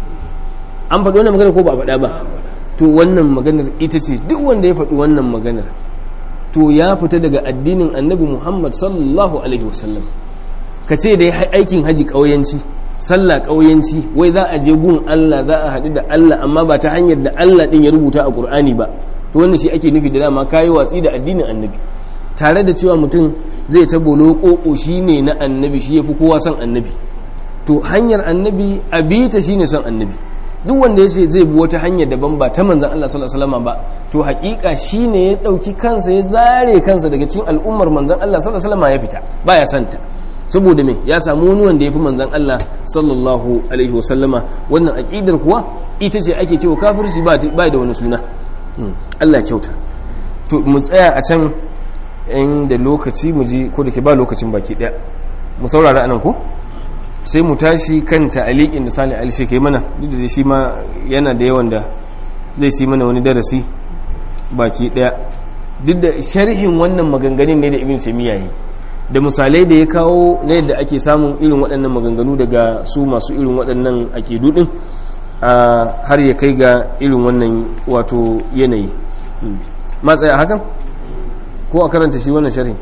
an faɗi wannan maganar ko ba a faɗa ba to wannan maganar ita ce duk wanda ya faɗi wannan maganar to ya fita daga addinin annabi muhammad sallallahu alaihi wasallam ka ce da aikin haji ƙauyanci sallah ƙauyanci wai za a je gun allah za a haɗu da allah amma ba ta hanyar da allah ɗin ya rubuta a ƙur'ani ba to wannan shi ake nufi da dama kayi watsi da addinin annabi tare da cewa mutum zai ta bolo ƙoƙo shi ne na annabi shi ya fi kowa son annabi to hanyar annabi a bita shi ne son annabi duk wanda ya ce zai bi wata hanyar daban ba ta manzan Allah sallallahu alaihi wasallam ba to haƙiƙa shi ne ya ɗauki kansa ya zare kansa daga cikin al'ummar manzan Allah sallallahu alaihi wasallam ya fita baya santa saboda me ya samu wani wanda ya fi manzan Allah sallallahu alaihi wasallama wannan aqidar kuwa ita ce ake cewa kafirci ba da wani suna Allah kyauta to mu tsaya a can in da lokaci mu ji ko da ke ba lokacin baki daya mu saurara anan ko sai mu tashi kan ta'aliqin da Salih Ali kai mana duk da shi ma yana da yawan da zai si mana wani darasi baki daya duk da sharhin wannan maganganun ne da Ibn Taymiyyah yi da misalai da ya kawo na yadda ake samun irin waɗannan maganganu daga su masu irin waɗannan aƙidu ɗin har ya kai ga irin wannan wato yanayi matsaya hakan ko a karanta shi wannan sharhi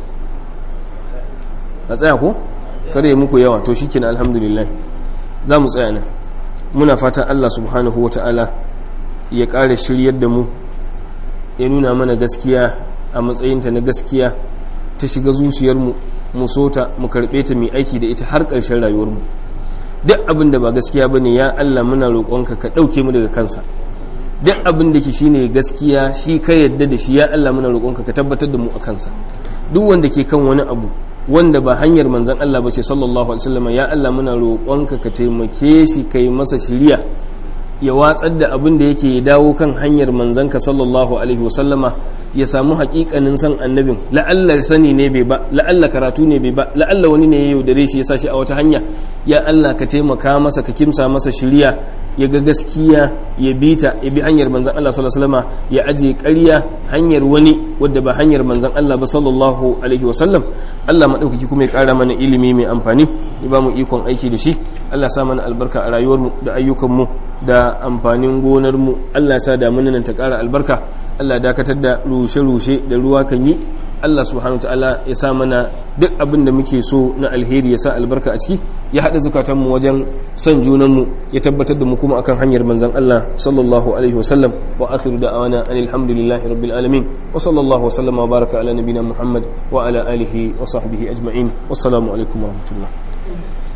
a tsaya ko kare muku yawa to shi kina alhamdulillah za mu tsaya nan muna fatan allah subhanahu wa ta'ala ya ƙara shiryar da mu ya nuna mana gaskiya a matsayinta na gaskiya ta shiga zuciyarmu mu so ta mu karɓe ta mai aiki da ita har ƙarshen rayuwarmu duk abin da ba gaskiya ba ne ya Allah muna roƙonka ka ɗauke mu daga kansa duk abin da ke shi ne gaskiya shi ka yadda da shi ya Allah muna roƙonka ka tabbatar da mu a kansa duk wanda ke kan wani abu wanda ba hanyar manzan Allah ba ce sallallahu alaihi wasallam ya Allah muna roƙonka ka taimake shi kai masa shiriya ya watsar da abin da yake dawo kan hanyar manzanka sallallahu alaihi wasallama ya samu hakikanin san annabin la'alla sani ne bai ba la'alla karatu ne bai ba la'alla wani ne ya yaudare shi ya sa shi a wata hanya ya Allah ka taimaka masa ka kimsa masa shiriya ya ga gaskiya ya bi ta ya bi hanyar manzan Allah sallallahu alaihi wasallama ya aje ƙarya hanyar wani wadda ba hanyar manzan Allah ba sallallahu alaihi wasallam Allah madaukaki kuma ya ƙara mana ilimi mai amfani ya ba mu ikon aiki da shi Allah sa mana albarka a rayuwarmu da ayyukanmu da amfanin gonarmu Allah sa damunan nan ta ƙara albarka Allah dakatar da rushe-rushe da ruwa kan yi Allah subhanahu ta'ala ya sa mana duk abin da muke so na alheri ya sa albarka a ciki ya haɗa zukatanmu wajen son junanmu ya tabbatar da mu kuma akan hanyar manzon Allah sallallahu alaihi wasallam wa akhiru da'awana anil hamdulillahi rabbil alamin wa sallallahu wa sallama wa baraka ala nabina Muhammad wa ala alihi wa sahbihi ajma'in wassalamu alaikum wa rahmatullah